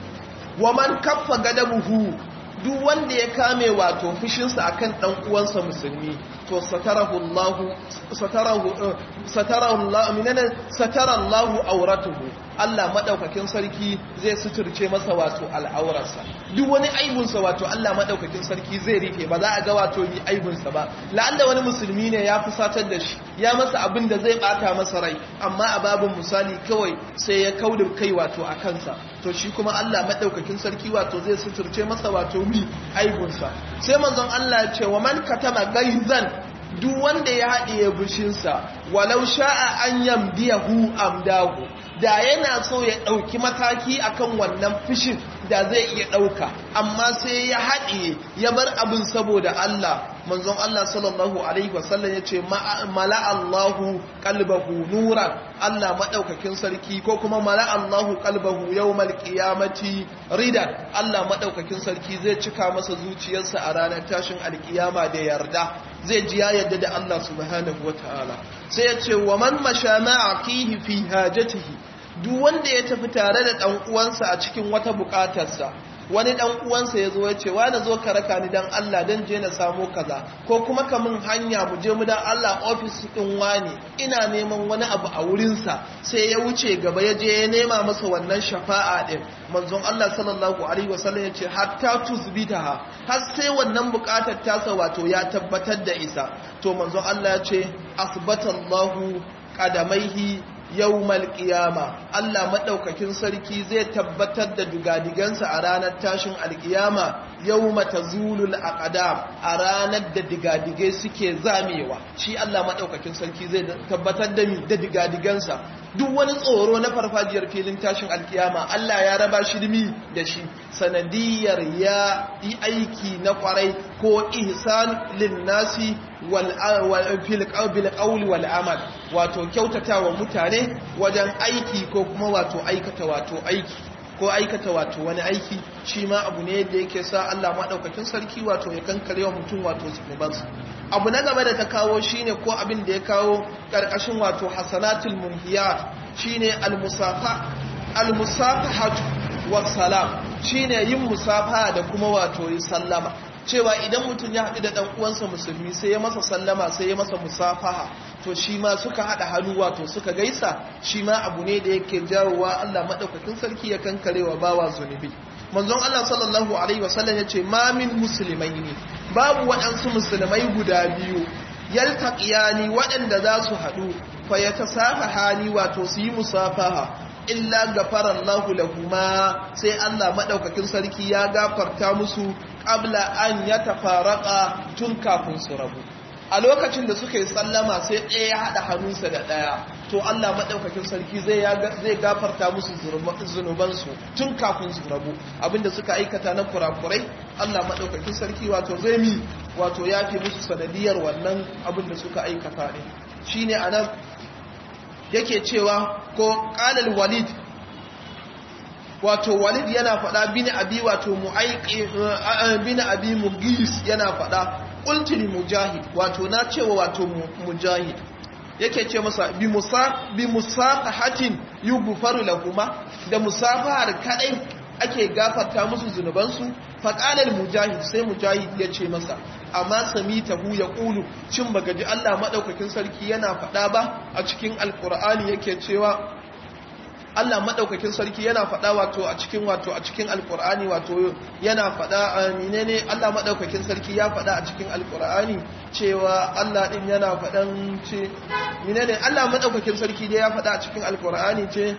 wa man kaffa gadabuhu duk wanda ya kame wato fushinsa akan dan uwansa musulmi to satarahu Allah satarahu satarahu Allah minana satara Allah auratuhu Allah madaukakin sarki zai suturce masa wato al'aurarsa duk wani aibunsa wato Allah madaukakin sarki zai rike ba za a ga wato yi aibunsa ba la'alla wani musulmi ne ya fusatar da shi ya masa abin da zai bata masa rai amma a babin misali kawai sai ya kauda kai wato a kansa to shi kuma Allah madaukakin sarki wato zai suturce masa wato mi aibunsa sai manzon Allah ya ce wa man katama gaizan duk wanda ya haɗiye bushinsa walau sha'a an yamdiyahu amdahu da yana so ya ɗauki mataki akan wannan fushin da zai iya ɗauka amma sai ya haɗiye ya bar abin saboda Allah manzon Allah sallallahu alaihi wasallam ya ce mala Allahu qalbahu nuran Allah madaukakin sarki ko kuma mala Allahu qalbahu yawmal qiyamati ridan Allah madaukakin sarki zai cika masa zuciyarsa a ranar tashin alkiyama da yarda zai ji ya yarda da Allah subhanahu wataala sai ya ce wa man masha ma'aqihi fi hajatihi duk wanda ya tafi tare da ɗan uwansa a cikin wata buƙatarsa wani dan uwansa ya zo ya ce wa na zo ka raka ni dan Allah dan je na samo kaza ko kuma ka min hanya mu je mu dan Allah ofis din wani ina neman wani abu a wurinsa sai ya wuce gaba ya je ya nema masa wannan shafa'a din manzon Allah sallallahu alaihi wasallam ya ce hatta tuzbitaha har sai wannan bukatar tasa wato ya tabbatar da isa to manzon Allah ya ce asbatallahu qadamaihi yawmal qiyama Allah madaukakin sarki zai tabbatar da dugadigansa a ranar tashin alkiyama yawma tazulul aqdam a ranar da digadigai suke zamewa shi Allah madaukakin sarki zai tabbatar da mi da digadigansa duk wani tsoro na farfajiyar filin tashin alkiyama Allah ya raba shi dimi da shi sanadiyar ya yi aiki na kwarai ko ihsan lin nasi bil qawli wal amal wato kyautatawa mutane wajen aiki ko kuma wato aikata wato aiki ko aikata wato wani aiki shi ma abu ne da yake sa Allah madaukakin sarki wato ya kankare wa mutum wato zunubansa abu na gaba da ta kawo shine ko abin da ya kawo karkashin wato hasanatul munhiyat shine al-musafa al-musafahatu wassalam shine yin musafa da kuma wato yi sallama cewa idan mutum ya haɗu da ɗan uwansa musulmi sai ya masa sallama sai ya masa musafaha to shi ma suka haɗa hannu wato suka gaisa shi ma abu ne da yake jawowa Allah maɗaukakin sarki ya kankarewa bawa zunubi manzon Allah sallallahu alaihi wasallam ya ce ma min musulmai ne babu waɗansu musulmai guda biyu yaltaqiyani waɗanda za su haɗu fa yatasafahani wato su yi musafaha illa gafara Allah lahuma sai Allah madaukakin sarki ya gafarta musu qabla an yatafaraka tun kafin su rabu a lokacin da suka yi sallama sai ɗaya ya haɗa hannunsa da ɗaya to Allah maɗaukakin sarki zai gafarta musu zunubansu tun kafin su rabu abinda suka aikata na kurakurai Allah maɗaukakin sarki wato zai mi wato ya fi musu sanadiyar wannan abinda suka aikata ne shi ne a nan yake cewa ko ƙalal walid wato walid yana faɗa bin abi wato mu'aiki bin abi mugis yana faɗa ƙultili mujahid wato na cewa wato mujahid yake ce masa bi musa bi musafahatin yughfaru lahuma da musafahar kadai ake gafarta musu zunubansu faqalal mujahid sai mujahid ya ce masa amma samitahu ya qulu shin baka ji Allah madaukakin sarki yana faɗa ba a cikin alqur'ani yake cewa Allah madaukakin sarki yana faɗa wato a cikin wato a cikin alqur'ani wato yana faɗa menene Allah madaukakin sarki ya faɗa a cikin alqur'ani cewa Allah din yana faɗan ce menene Allah madaukakin sarki dai ya faɗa a cikin alqur'ani ce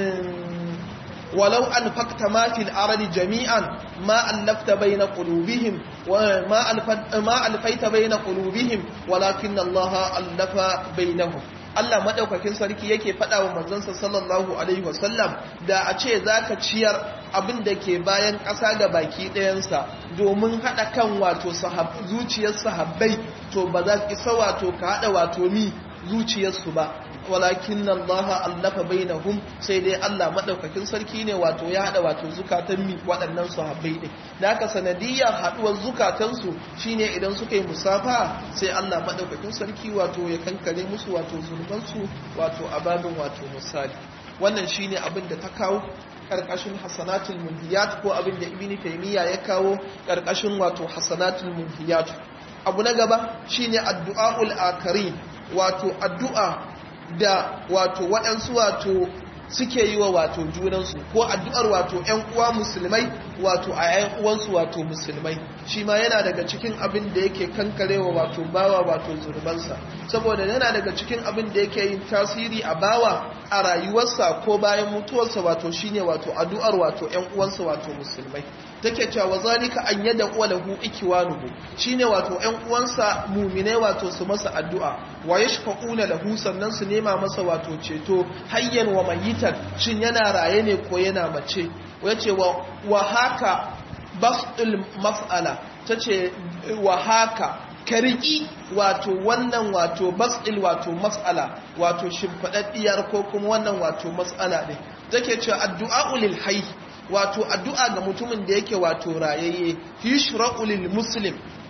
ولو أنفقت ما في الأرض جميعا ما ألفت بين قلوبهم وما ألفت ما ألفيت بين قلوبهم ولكن الله ألف بينهم Allah madaukakin sarki yake faɗa wa manzansa sallallahu alaihi wasallam da a ce zaka ciyar abin da ke bayan ƙasa ga baki ɗayansa domin haɗa kan wato zuciyar sahabbai to ba za ki sa wato ka haɗa wato mi zuciyarsu ba walakin Allah allafa bainahum sai dai Allah madaukakin sarki ne wato ya hada wato zukatan mi waɗannan sahabbai din da haka sanadiyar haduwar zukatan su shine idan suka yi musafa sai Allah madaukakin sarki wato ya kankare musu wato zulman su wato ababin wato misali wannan shine abin da ta kawo karkashin hasanatul munhiyat ko abin da ibni taymiya ya kawo karkashin wato hasanatul munhiyat abu na gaba shine addu'aul akarin wato addu'a da wato waɗansu wato suke yi wa wato junansu ko addu'ar wato ‘yan uwa musulmai wato a ‘yan uwansu wato musulmai shi ma yana daga cikin abin da yake kankarewa wato bawa wato zurbansa saboda yana daga cikin abin da yake yin tasiri a bawa a rayuwarsa ko bayan mutuwarsa wato shine wato addu'ar wato ‘yan uwansa wato musulmai take cewa zalika an yada walahu ikiwanuhu shine wato ƴan uwansa mumine wato su masa addu'a wa yashfa'una lahu sannan su nema masa wato ceto hayyan wa mayitan shin yana raye ne ko yana mace yace wa wa haka basdul mas'ala tace wa haka kariki wato wannan wato basdil wato mas'ala wato shimfadaddiyar ko kuma wannan wato mas'ala ne take cewa addu'a lil hayy wato addu'a ga mutumin da yake wato rayayye yushra'u lil muslim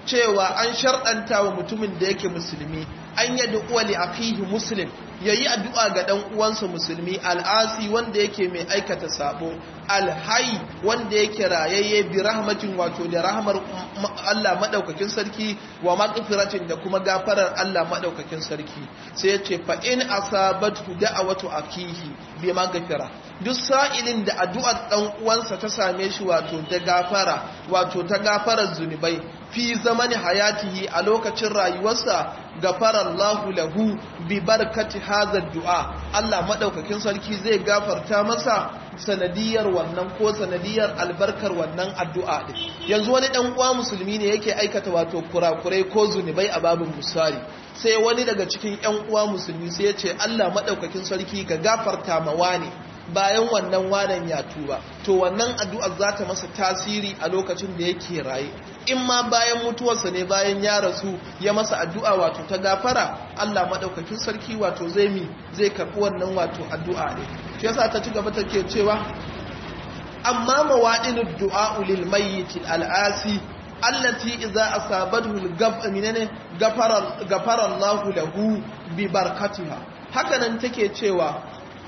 cewa an sharɗanta wa mutumin da yake musulmi an yi du'uwa li akihi muslim yayi addu'a ga dan uwansa musulmi al'asi wanda yake mai aikata sabo alhai wanda yake rayayye bi rahmatin wato da rahmar Allah madaukakin sarki wa maghfiratin da kuma gafarar Allah madaukakin sarki sai yace fa in asabatu da'awatu akihi bi maghfira duk sa'ilin da addu'ar dan uwansa ta same shi wato da gafara wato ta gafarar zunubai fi zamani hayatihi a lokacin rayuwarsa gafara Allahu lahu bi barkati hadha du'a Allah madaukakin sarki zai gafarta masa sanadiyar wannan ko sanadiyar albarkar wannan addu'a din yanzu wani dan uwa musulmi ne yake aikata wato kurakurai ko zunubai a babin musari sai wani daga cikin ƴan uwa musulmi sai ya ce Allah madaukakin sarki ga gafarta ma wani bayan wannan wanan ya tuba to wannan addu'ar za ta masa tasiri a lokacin da yake raye in ma bayan mutuwarsa ne bayan ya rasu ya masa addu'a wato ta gafara Allah maɗaukakin sarki wato zai mi zai karɓi wannan wato addu'a ne shi yasa ta ci gaba take cewa amma mawaɗinin du'a lil mayyit al'asi allati idza asabathu al-gab minane gafara gafara Allah lahu bi barakatiha hakanan take cewa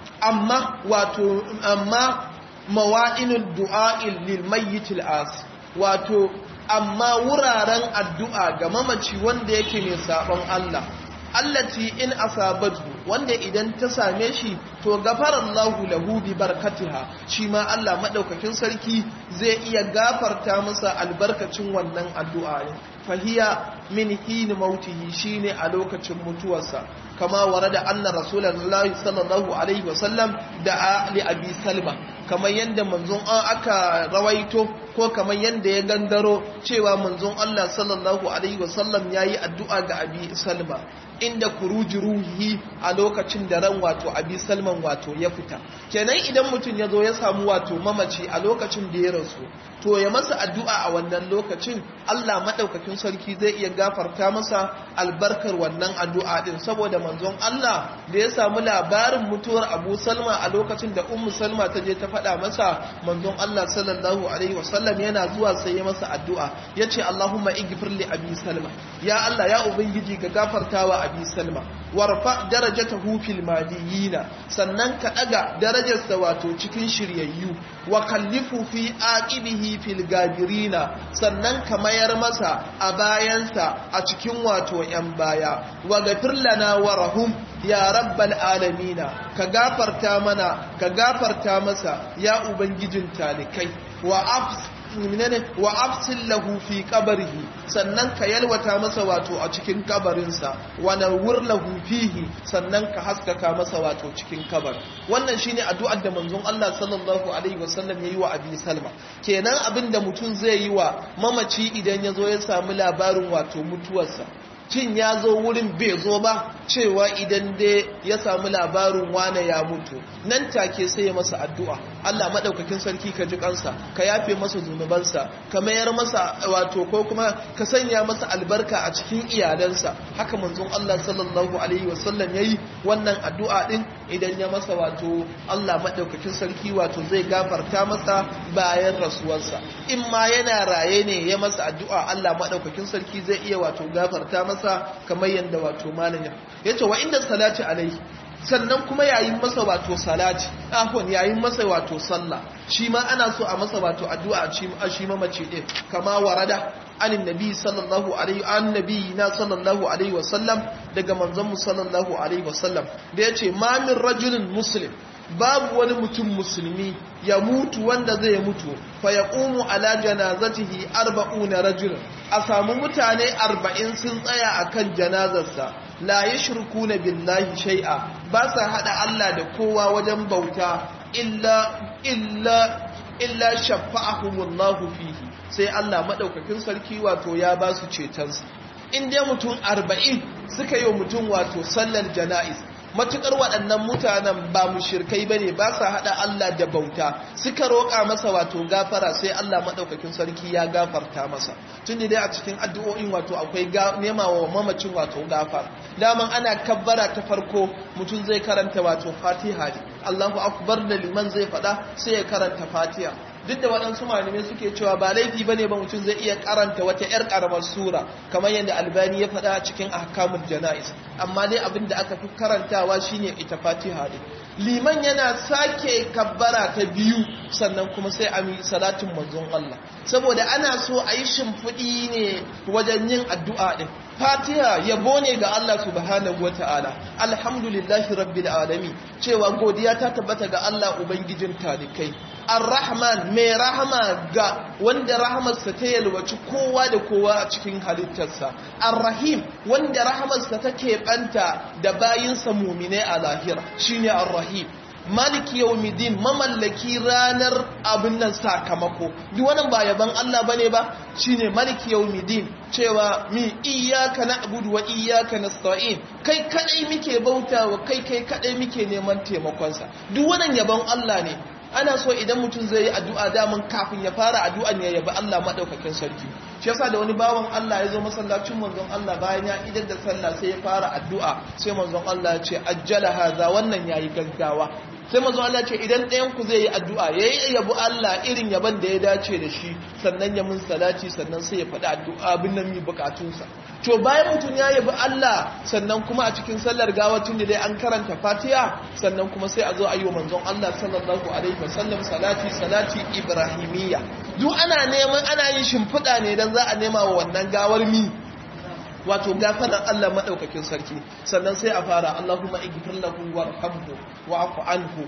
amma wato amma mawa'inul du'a'il lil mayyitil as wato amma wuraren addu'a ga mamaci wanda yake mai sabon Allah allati in asabatu wanda idan ta same shi to gafarallahu lahu bi barakatiha shi ma Allah madaukakin sarki zai iya gafarta masa albarkacin wannan addu'a ne fahiya min hin mautihi shine a lokacin mutuwarsa kama warada anna rasulullahi sallallahu alaihi wasallam da li abi salma kamar yadda manzon aka rawaito ko kamar yadda ya gangaro cewa manzon Allah sallallahu alaihi wasallam yayi addu'a ga abi salma inda kuruji ruhi a lokacin da ran wato abi salman wato ya fita kenan idan mutum ya zo ya samu wato mamaci a lokacin da ya rasu to ya masa addu'a a wannan lokacin Allah madaukakin sarki zai iya gafarta masa albarkar wannan addu'a din saboda manzon Allah da ya samu labarin mutuwar Abu Salma a lokacin da Ummu Salma ta je ta faɗa masa manzon Allah sallallahu alaihi wasallam yana zuwa sai ya masa addu'a yace Allahumma ighfir li Abi Salma ya Allah ya ubangiji ga gafartawa Abi Salma warfa darajatahu fil madiyina sannan ka daga darajarsa wato cikin shiryayyu wa kallifu fi aqibihi fil gabirina sannan ka mayar masa a bayansa a cikin wato yan baya wa gafir lana wa rahum ya rabbal alamina ka gafarta mana ka gafarta masa ya ubangijin talikai wa afs minane wa afsil lahu fi qabrihi sannan ka yalwata masa wato a cikin kabarinsa wa nawwir lahu fihi sannan ka haskaka masa wato cikin kabar wannan shine addu'ar da manzon Allah sallallahu alaihi wasallam yayi wa Abi Salma kenan abinda mutum zai yi wa mamaci idan ya zo ya samu labarin wato mutuwarsa cin ya zo wurin bai zo ba cewa idan dai ya samu labarin wane ya mutu nan take sai ya masa addu'a Allah maɗaukakin sarki ka ji kansa ka yafe masa zunubansa ka mayar masa wato ko kuma ka sanya masa albarka a cikin iyalansa haka manzon Allah sallallahu alaihi wasallam yayi wannan addu'a din idan ya masa wato Allah maɗaukakin sarki wato zai gafarta masa bayan rasuwarsa in ma yana raye ne ya masa addu'a Allah maɗaukakin sarki zai iya wato gafarta masa masa kamar yadda wato malaya ya ce wa inda salati alaihi sannan kuma yayin masa wato salati afon yayin masa wato sallah shi ma ana so a masa wato addu'a a shi mamaci din kama warada anin nabi sallallahu alaihi an nabi na sallallahu alaihi wasallam daga manzon mu sallallahu alaihi wasallam da yace ma min rajulin muslim babu wani mutum musulmi ya mutu wanda zai mutu fa ya ƙumu ala janazatihi arba'una rajul a samu mutane arba'in sun tsaya a kan janazarsa la ya shirku na billahi shai'a ba sa haɗa Allah da kowa wajen bauta illa illa illa shafa'ahumullahu fihi sai Allah maɗaukakin sarki wato ya ba su cetonsa in dai mutum arba'in suka yi wa mutum wato sallar jana'iz matukar waɗannan mutanen ba mushirkai bane ba sa hada Allah da bauta suka roƙa masa wato gafara sai Allah madaukakin sarki ya gafarta masa tunda dai a cikin addu'o'in wato akwai nema wa mamacin wato gafara daman ana kabbara ta farko mutum zai karanta wato Fatiha ne Allahu akbar da liman zai faɗa sai ya karanta Fatiha duk da waɗansu malamai suke cewa ba laifi bane ba mutum zai iya karanta wata yar karamar sura kamar yadda albani ya faɗa a cikin ahkamul janais amma dai abin da aka fi karantawa shine ita fatiha din liman yana sake kabbara ta biyu sannan kuma sai a yi salatin manzon Allah saboda ana so a yi shimfiɗi ne wajen yin addu'a ɗin fatiha yabo ne ga Allah subhanahu wata'ala alhamdulillahi rabbil alamin cewa godiya ta tabbata ga Allah ubangijin talikai ar-rahman mai rahama ga wanda rahamarsa ta yalwaci kowa da kowa a cikin halittarsa ar-rahim wanda rahamarsa take banta da bayinsa mumine a lahira shine ar-rahim maliki yawmiddin mamallaki ranar abin nan sakamako duk wannan ba yaban Allah bane ba shine maliki yawmiddin cewa mi iyyaka na'budu wa iyyaka nasta'in kai kadai muke bautawa kai kai kadai muke neman taimakon sa duk wannan yaban Allah ne ana so idan mutum zai yi addu'a daman kafin ya fara addu'an ya yabi Allah madaukakin sarki shi yasa da wani bawan Allah ya zo masallacin manzon Allah bayan ya idar da sallah sai ya fara addu'a sai manzon Allah ya ce ajjala haza wannan yayi gaggawa sai manzon Allah ya ce idan ɗayan ku zai yi addu'a yayi yabi Allah irin yaban da ya dace da shi sannan ya mun salati sannan sai ya faɗi addu'a abin nan mi bukatunsa to bayan mutum ya yabi Allah sannan kuma a cikin sallar gawacin da dai an karanta Fatiha sannan kuma sai a zo a yi wa manzon Allah sallallahu alaihi wasallam salati salati ibrahimiyya duk ana neman ana yin shimfiɗa ne dan za a nema wa wannan gawar mi wato gafarar Allah madaukakin sarki sannan sai a fara Allahumma ighfir lahu warhamhu wa'fu anhu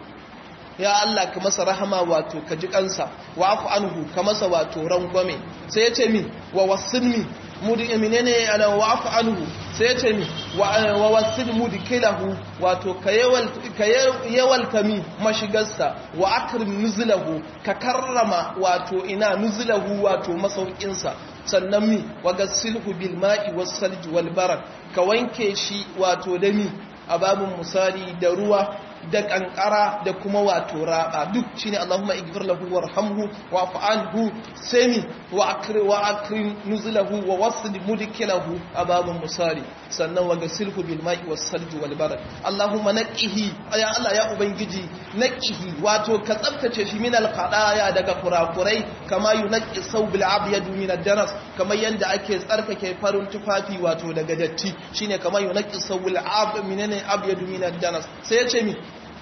ya Allah ka masa rahama wato ka ji kansa wa'fu anhu ka masa wato rangwame sai ya ce mi wa wasilmi mudi menene ana wa'fu anhu sai ya ce mi wa wasil mudkilahu wato ka yawal ka yawalta mi mashigarsa wa akrim nuzlahu ka karrama wato ina nuzlahu wato masaukinsa sannan mi wa gasilhu bil ma'i was salji wal barad ka wanke shi wato da mi a babun misali da ruwa da kankara da kuma wato raba duk shine Allahumma ighfir lahu warhamhu wa'fu anhu sami wa akrim wa akrim nuzlahu wa wasl mudkilahu ababun musali sannan wa gasilhu bil ma'i was salji wal barad Allahumma naqihi ya Allah ya ubangiji naqihi wato ka tsaftace shi min al qadaya daga kurakurai kama yunqi sawbil abyad min ad danas kamar yanda ake tsarkake farin tufafi wato daga datti shine kama yunqi sawbil ab min abyad min ad danas sai ya ce mi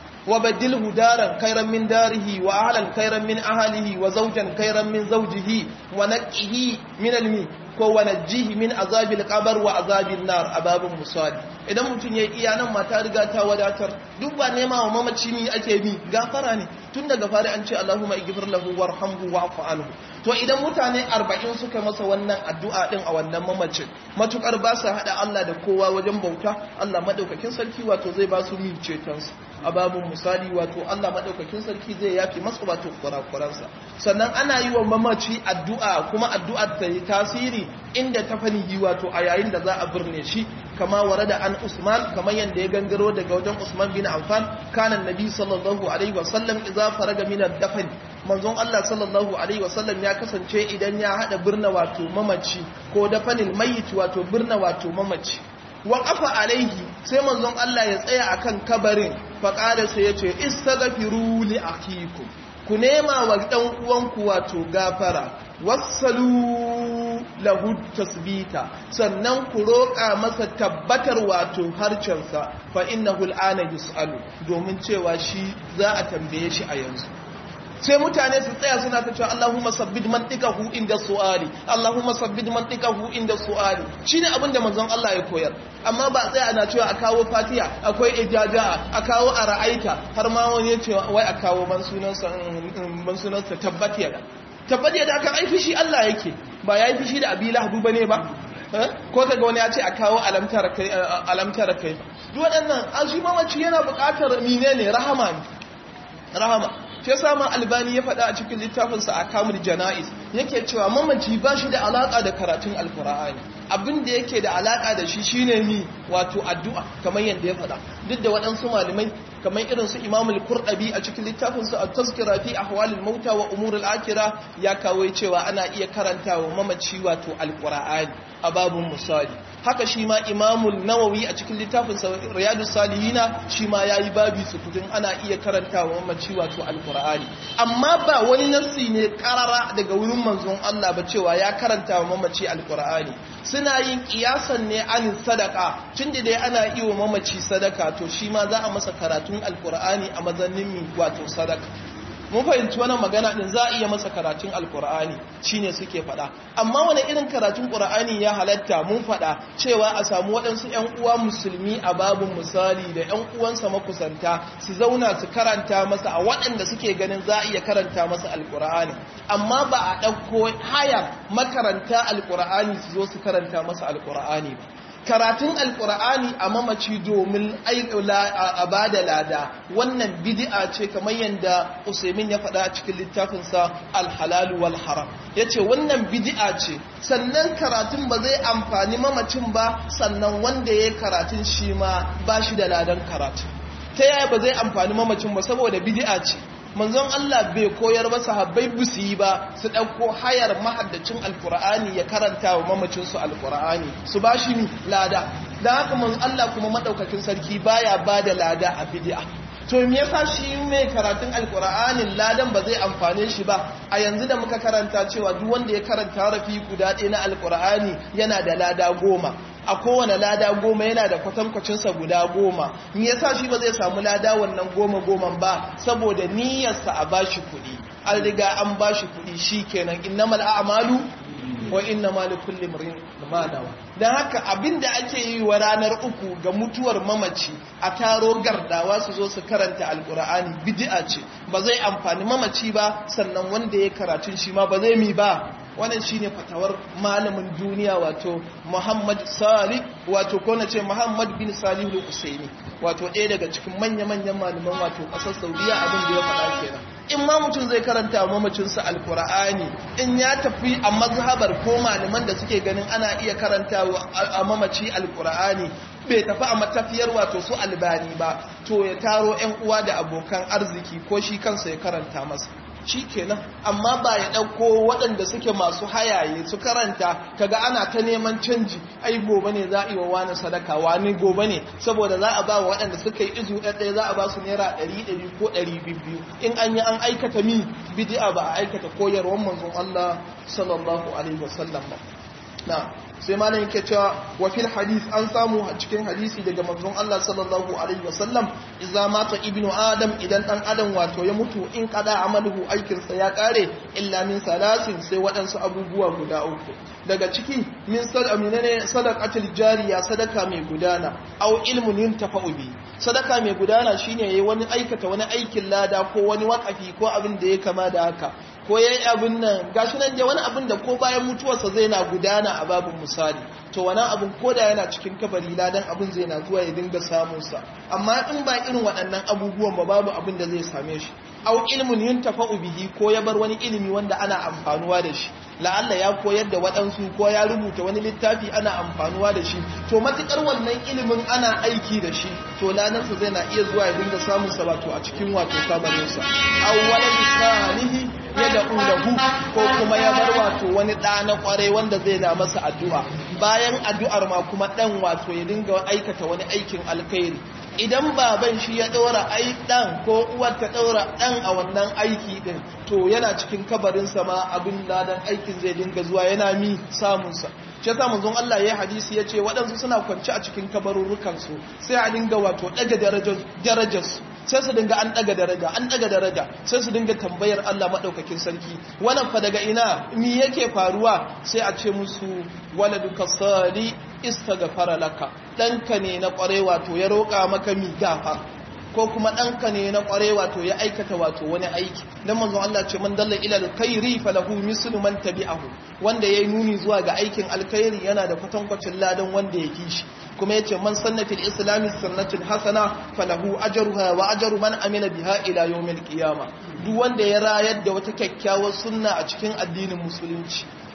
وبدله دارا خيرا من داره وأهلا خيرا من أهله وزوجا خيرا من زوجه ونقه من المي ko wanajjihi min azabil qabr wa azabil nar ababun musali idan mutun yayi iya nan mata riga ta wadatar duk ba nema wa mamaci mi ake bi gafara ne tun daga fari an ce Allahumma ighfir lahu warhamhu wa'fu anhu to idan mutane 40 suka masa wannan addu'a din a wannan mamacin matukar ba su hada Allah da kowa wajen bauta Allah madaukakin sarki wato zai ba su mi cetonsa ababun misali wato Allah madaukakin sarki zai yafi masa wato kurakuransa sannan ana yi wa mamaci addu'a kuma addu'ar ta yi tasiri inda ta fanihi wato a yayin da za a birne shi kama ware da an Usman kamar yadda ya gangaro daga wajen Usman bin Affan kanan nabi sallallahu alaihi wasallam idza faraga min ad-dafn manzon Allah sallallahu alaihi wasallam ya kasance idan ya hada birna wato mamaci ko dafanil mayyit wato birna wato mamaci wa qafa alaihi sai manzon Allah ya tsaya akan kabarin faqala sai ya ce istaghfiru li akikum ku nema wa dan uwanku wato gafara wassalu lahu tasbita sannan ku roƙa masa tabbatar wato harcensa fa innahu al'ana yus'alu domin cewa shi za a tambaye shi a yanzu sai mutane su tsaya suna ta cewa Allahumma sabbid mantiqahu inda su'ali Allahumma sabbid mantiqahu inda su'ali shine abin da manzon Allah ya koyar amma ba tsaya ana cewa a kawo Fatiha akwai ijaja a kawo ara'aita har ma wani ya ce wai a kawo ban sunansa ban sunansa tabbatiya tabbatiya da aka aifi shi Allah yake ba ya yi fishi da abi lahadu bane ba ko kaga wani ya ce a kawo alamtar kai alamtar kai duk waɗannan an shi mamaci yana buƙatar menene rahama ne rahama shi yasa ma albani ya faɗa a cikin littafinsa a kamul jana'iz yake cewa mamaci ba shi da alaƙa da karatun alkur'ani abin da yake da alaƙa da shi shine ni wato addu'a kamar yadda ya faɗa duk da waɗansu malamai kamar irin su imamul kurɗabi a cikin littafinsa a tazkira fi ahwalil mauta wa umurul akira ya kawo cewa ana iya karanta wa mamaci wato alkur'ani a babun misali haka shi ma imamul nawawi a cikin littafin riyadu salihina shi ma ya yi babi sukutun ana iya karanta wa mamaci wato alkur'ani amma ba wani nassi ne karara daga wurin manzon Allah ba cewa ya karanta wa mamaci alkur'ani suna yin kiyasan ne anin sadaka tun da dai ana iya wa mamaci sadaka to shi ma za a masa karatun alkur'ani a mazannin wato sadaka mun fahimci wannan magana din za a iya masa karatun alkur'ani shine suke faɗa amma wani irin karatun qur'ani ya halatta mun faɗa cewa a samu waɗansu ƴan uwa musulmi a babun misali da ƴan uwansa makusanta su zauna su karanta masa a waɗanda suke ganin za a iya karanta masa alkur'ani amma ba a ɗauko haya makaranta alkur'ani su zo su karanta masa alkur'ani ba karatun alkur'ani a mamaci domin a ba da lada wannan bid'a ce kamar yadda usaimin ya faɗa a cikin littafinsa alhalalu wal haram ya ce wannan bid'a ce sannan karatun ba zai amfani mamacin ba sannan wanda ya yi karatun shi ma ba shi da ladan karatu ta yaya ba zai amfani mamacin ba saboda bid'a ce manzon Allah bai koyar ba sahabbai busu yi ba su ɗauko hayar mahaddacin alkur'ani ya karanta wa mamacinsu alkur'ani su ba shi lada da haka manzon Allah kuma maɗaukakin sarki baya ba da lada a bid'a to me yasa shi mai karatun alkur'anin ladan ba zai amfane shi ba a yanzu da muka karanta cewa duk wanda ya karanta rafi guda ɗaya na alkur'ani yana da lada goma a kowane lada goma yana da kwatankwacinsa guda goma ni yasa shi ba zai samu lada wannan goma goman ba saboda niyyarsa a bashi kuɗi an riga an bashi kuɗi shi kenan innamal a'malu wa innamal likulli imrin ma nawa dan haka abinda ake yi wa ranar uku ga mutuwar mamaci a taro gardawa su zo su karanta alkur'ani bid'a ce ba zai amfani mamaci ba sannan wanda ya karatun shi ma ba zai mi ba wannan shine fatawar malamin duniya wato Muhammad Salih wato ko na ce Muhammad bin Salih al-Usaini wato ɗaya daga cikin manya-manyan malaman wato ƙasar Saudiya abin da ya faɗa kenan in ma mutum zai karanta mamacin sa alqur'ani in ya tafi a mazhabar ko malaman da suke ganin ana iya karanta a mamaci alqur'ani bai tafi a matafiyar wato su albani ba to ya taro 'yan uwa da abokan arziki ko shi kansa ya karanta masa shi kenan amma ba ya ɗauko waɗanda suke masu hayaye su karanta kaga ana ta neman canji ai gobe ne za a yi wa wani sadaka wani gobe ne saboda za a ba wa waɗanda suka yi izu ɗaɗɗaya za a ba su naira ɗari ɗari ko ɗari biyu in an yi an aikata mi bidi'a ba a aikata koyarwar manzon Allah sallallahu alaihi wasallam ba na sai malam yake cewa wa fil hadith an samu a cikin hadisi daga manzon Allah sallallahu alaihi wasallam idza mata ibnu adam idan dan adam wato ya mutu in kada amaluhu aikin sa ya kare illa min salasin sai waɗansu abubuwa guda uku daga ciki min sadaqina ne sadaqatul jariya sadaka mai gudana aw ilmun yuntafa'u bi sadaka mai gudana shine yayi wani aikata wani aikin lada ko wani wakafi ko abin da ya kama da haka ko yayi abin nan gashi nan je wani abin da ko bayan mutuwarsa zai na gudana a babin misali to wani abin koda yana cikin kabari ladan abin zai na zuwa ya dinga samun sa amma in ba irin waɗannan abubuwan ba babu abin da zai same shi au ilmun yuntafa'u bihi ko ya bar wani ilimi wanda ana amfanuwa da shi la'alla ya koyar da waɗansu ko ya rubuta wani littafi ana amfanuwa da shi to matukar wannan ilimin ana aiki da shi to lanarsa zai na iya zuwa ya dinga samun sa wato a cikin wato kabarinsa awwalan salihi ya da ulahu ko kuma ya bar wato wani ɗa na ƙwarai wanda zai na masa addu'a bayan addu'ar ma kuma ɗan wato ya dinga aikata wani aikin alkhairi idan baban shi ya ɗora ai ɗan ko uwar ta ɗora ɗan a wannan aiki ɗin to yana cikin kabarinsa ma abin ladan aikin zai dinga zuwa yana mi samunsa shi yasa manzon Allah ya hadisi ya ce waɗansu suna kwance a cikin kabarurrukansu sai a dinga wato ɗaga darajarsu sai su dinga an ɗaga daraja an ɗaga daraja sai su dinga tambayar Allah maɗaukakin sarki wannan fa daga ina mi yake faruwa sai a ce musu waladuka sali istaghfara laka ɗanka ne na ƙware wato ya roƙa maka mi gafa ko kuma ɗanka ne na ƙware wato ya aikata wato wani aiki don manzon Allah ce man dalla ila alkhairi falahu mislu man tabi'ahu wanda yayi nuni zuwa ga aikin alkhairi yana da kwatankwacin ladan wanda ya kishi kuma yace man sanna fil islami sunnatin hasana falahu ajruha wa ajru man amila biha ila yawmil qiyamah duk wanda ya rayar da wata kyakkyawar sunna a cikin addinin musulunci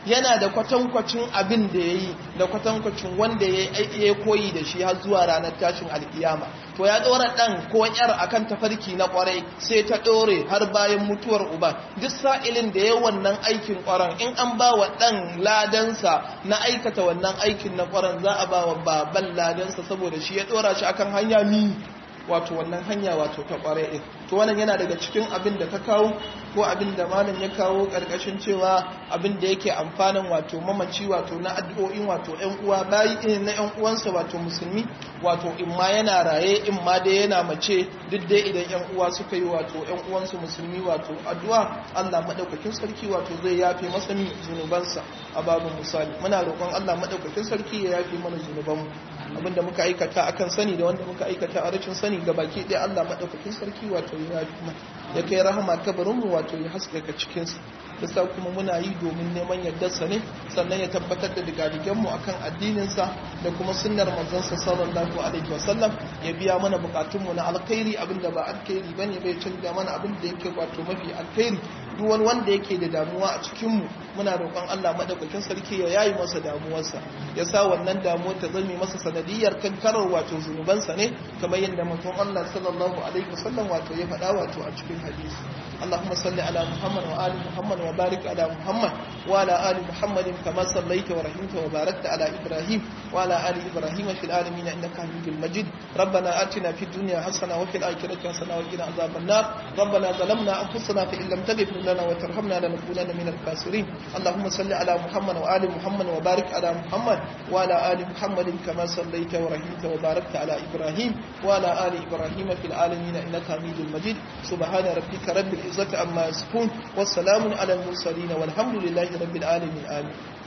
yana da kwatankwacin abin da ya yi da kwatankwacin wanda ya koyi da shi har zuwa ranar tashin alkiyama to ya ɗora ɗan ko ‘yar akan tafarki na ƙwarai sai ta ɗore har bayan mutuwar uba duk sa'ilin da ya wannan aikin ƙwaron in an ba wa ɗan ladansa na aikata wannan aikin na ƙwaron za a ba wa baban ladansa saboda shi ya ɗora shi akan hanya mi wato wannan hanya wato ta ƙwarai ɗin to wannan yana daga cikin abin da ka kawo ko abin da malam ya kawo ƙarƙashin cewa abin da yake amfanin wato mamaci wato na addu'o'in wato ƴan uwa bayi na ƴan uwansa wato musulmi wato in ma yana raye in ma dai yana mace duk dai idan ƴan uwa suka yi wato ƴan uwansu musulmi wato addu'a Allah madaukakin sarki wato zai yafe masa zunubansa a babu misali muna roƙon Allah madaukakin sarki ya yafe mana zunubanmu abinda muka aikata akan sani da wanda muka aikata a rashin sani ga baki ɗaya Allah madaukakin sarki wato ya yafe ya kai rahama kabarinmu wato ya haskaka cikinsa yasa kuma muna yi domin neman yardarsa ne sannan ya tabbatar da digadigenmu akan addininsa da kuma sunnar manzansa sallallahu alaihi wasallam ya biya mana bukatunmu na alkhairi abinda ba alkhairi bane bai canza mana abin da yake wato mafi alkhairi duk wani wanda yake da damuwa a cikinmu muna roƙon Allah madaukakin sarki ya yayi masa damuwarsa ya sa wannan damuwar ta zame masa sanadiyar kankarar wato zunubansa ne kamar yadda mutum Allah sallallahu alaihi wasallam wato ya faɗa wato a cikin hadisi اللهم صل على محمد وآل محمد وبارك على محمد وعلى آل محمد كما صليت ورحمت وباركت على إبراهيم وعلى آل إبراهيم في العالمين إنك حميد مجيد ربنا آتنا في الدنيا حسنة وفي الآخرة حسنة وقنا عذاب النار ربنا ظلمنا أنفسنا فإن لم تغفر لنا وترحمنا لنكونن من الخاسرين اللهم صل على محمد وآل محمد وبارك على محمد وعلى آل محمد كما صليت ورحمت وباركت على إبراهيم وعلى آل إبراهيم في العالمين إنك حميد مجيد سبحان ربك رب العزة عما يصفون والسلام على المرسلين والحمد لله رب العالمين آمين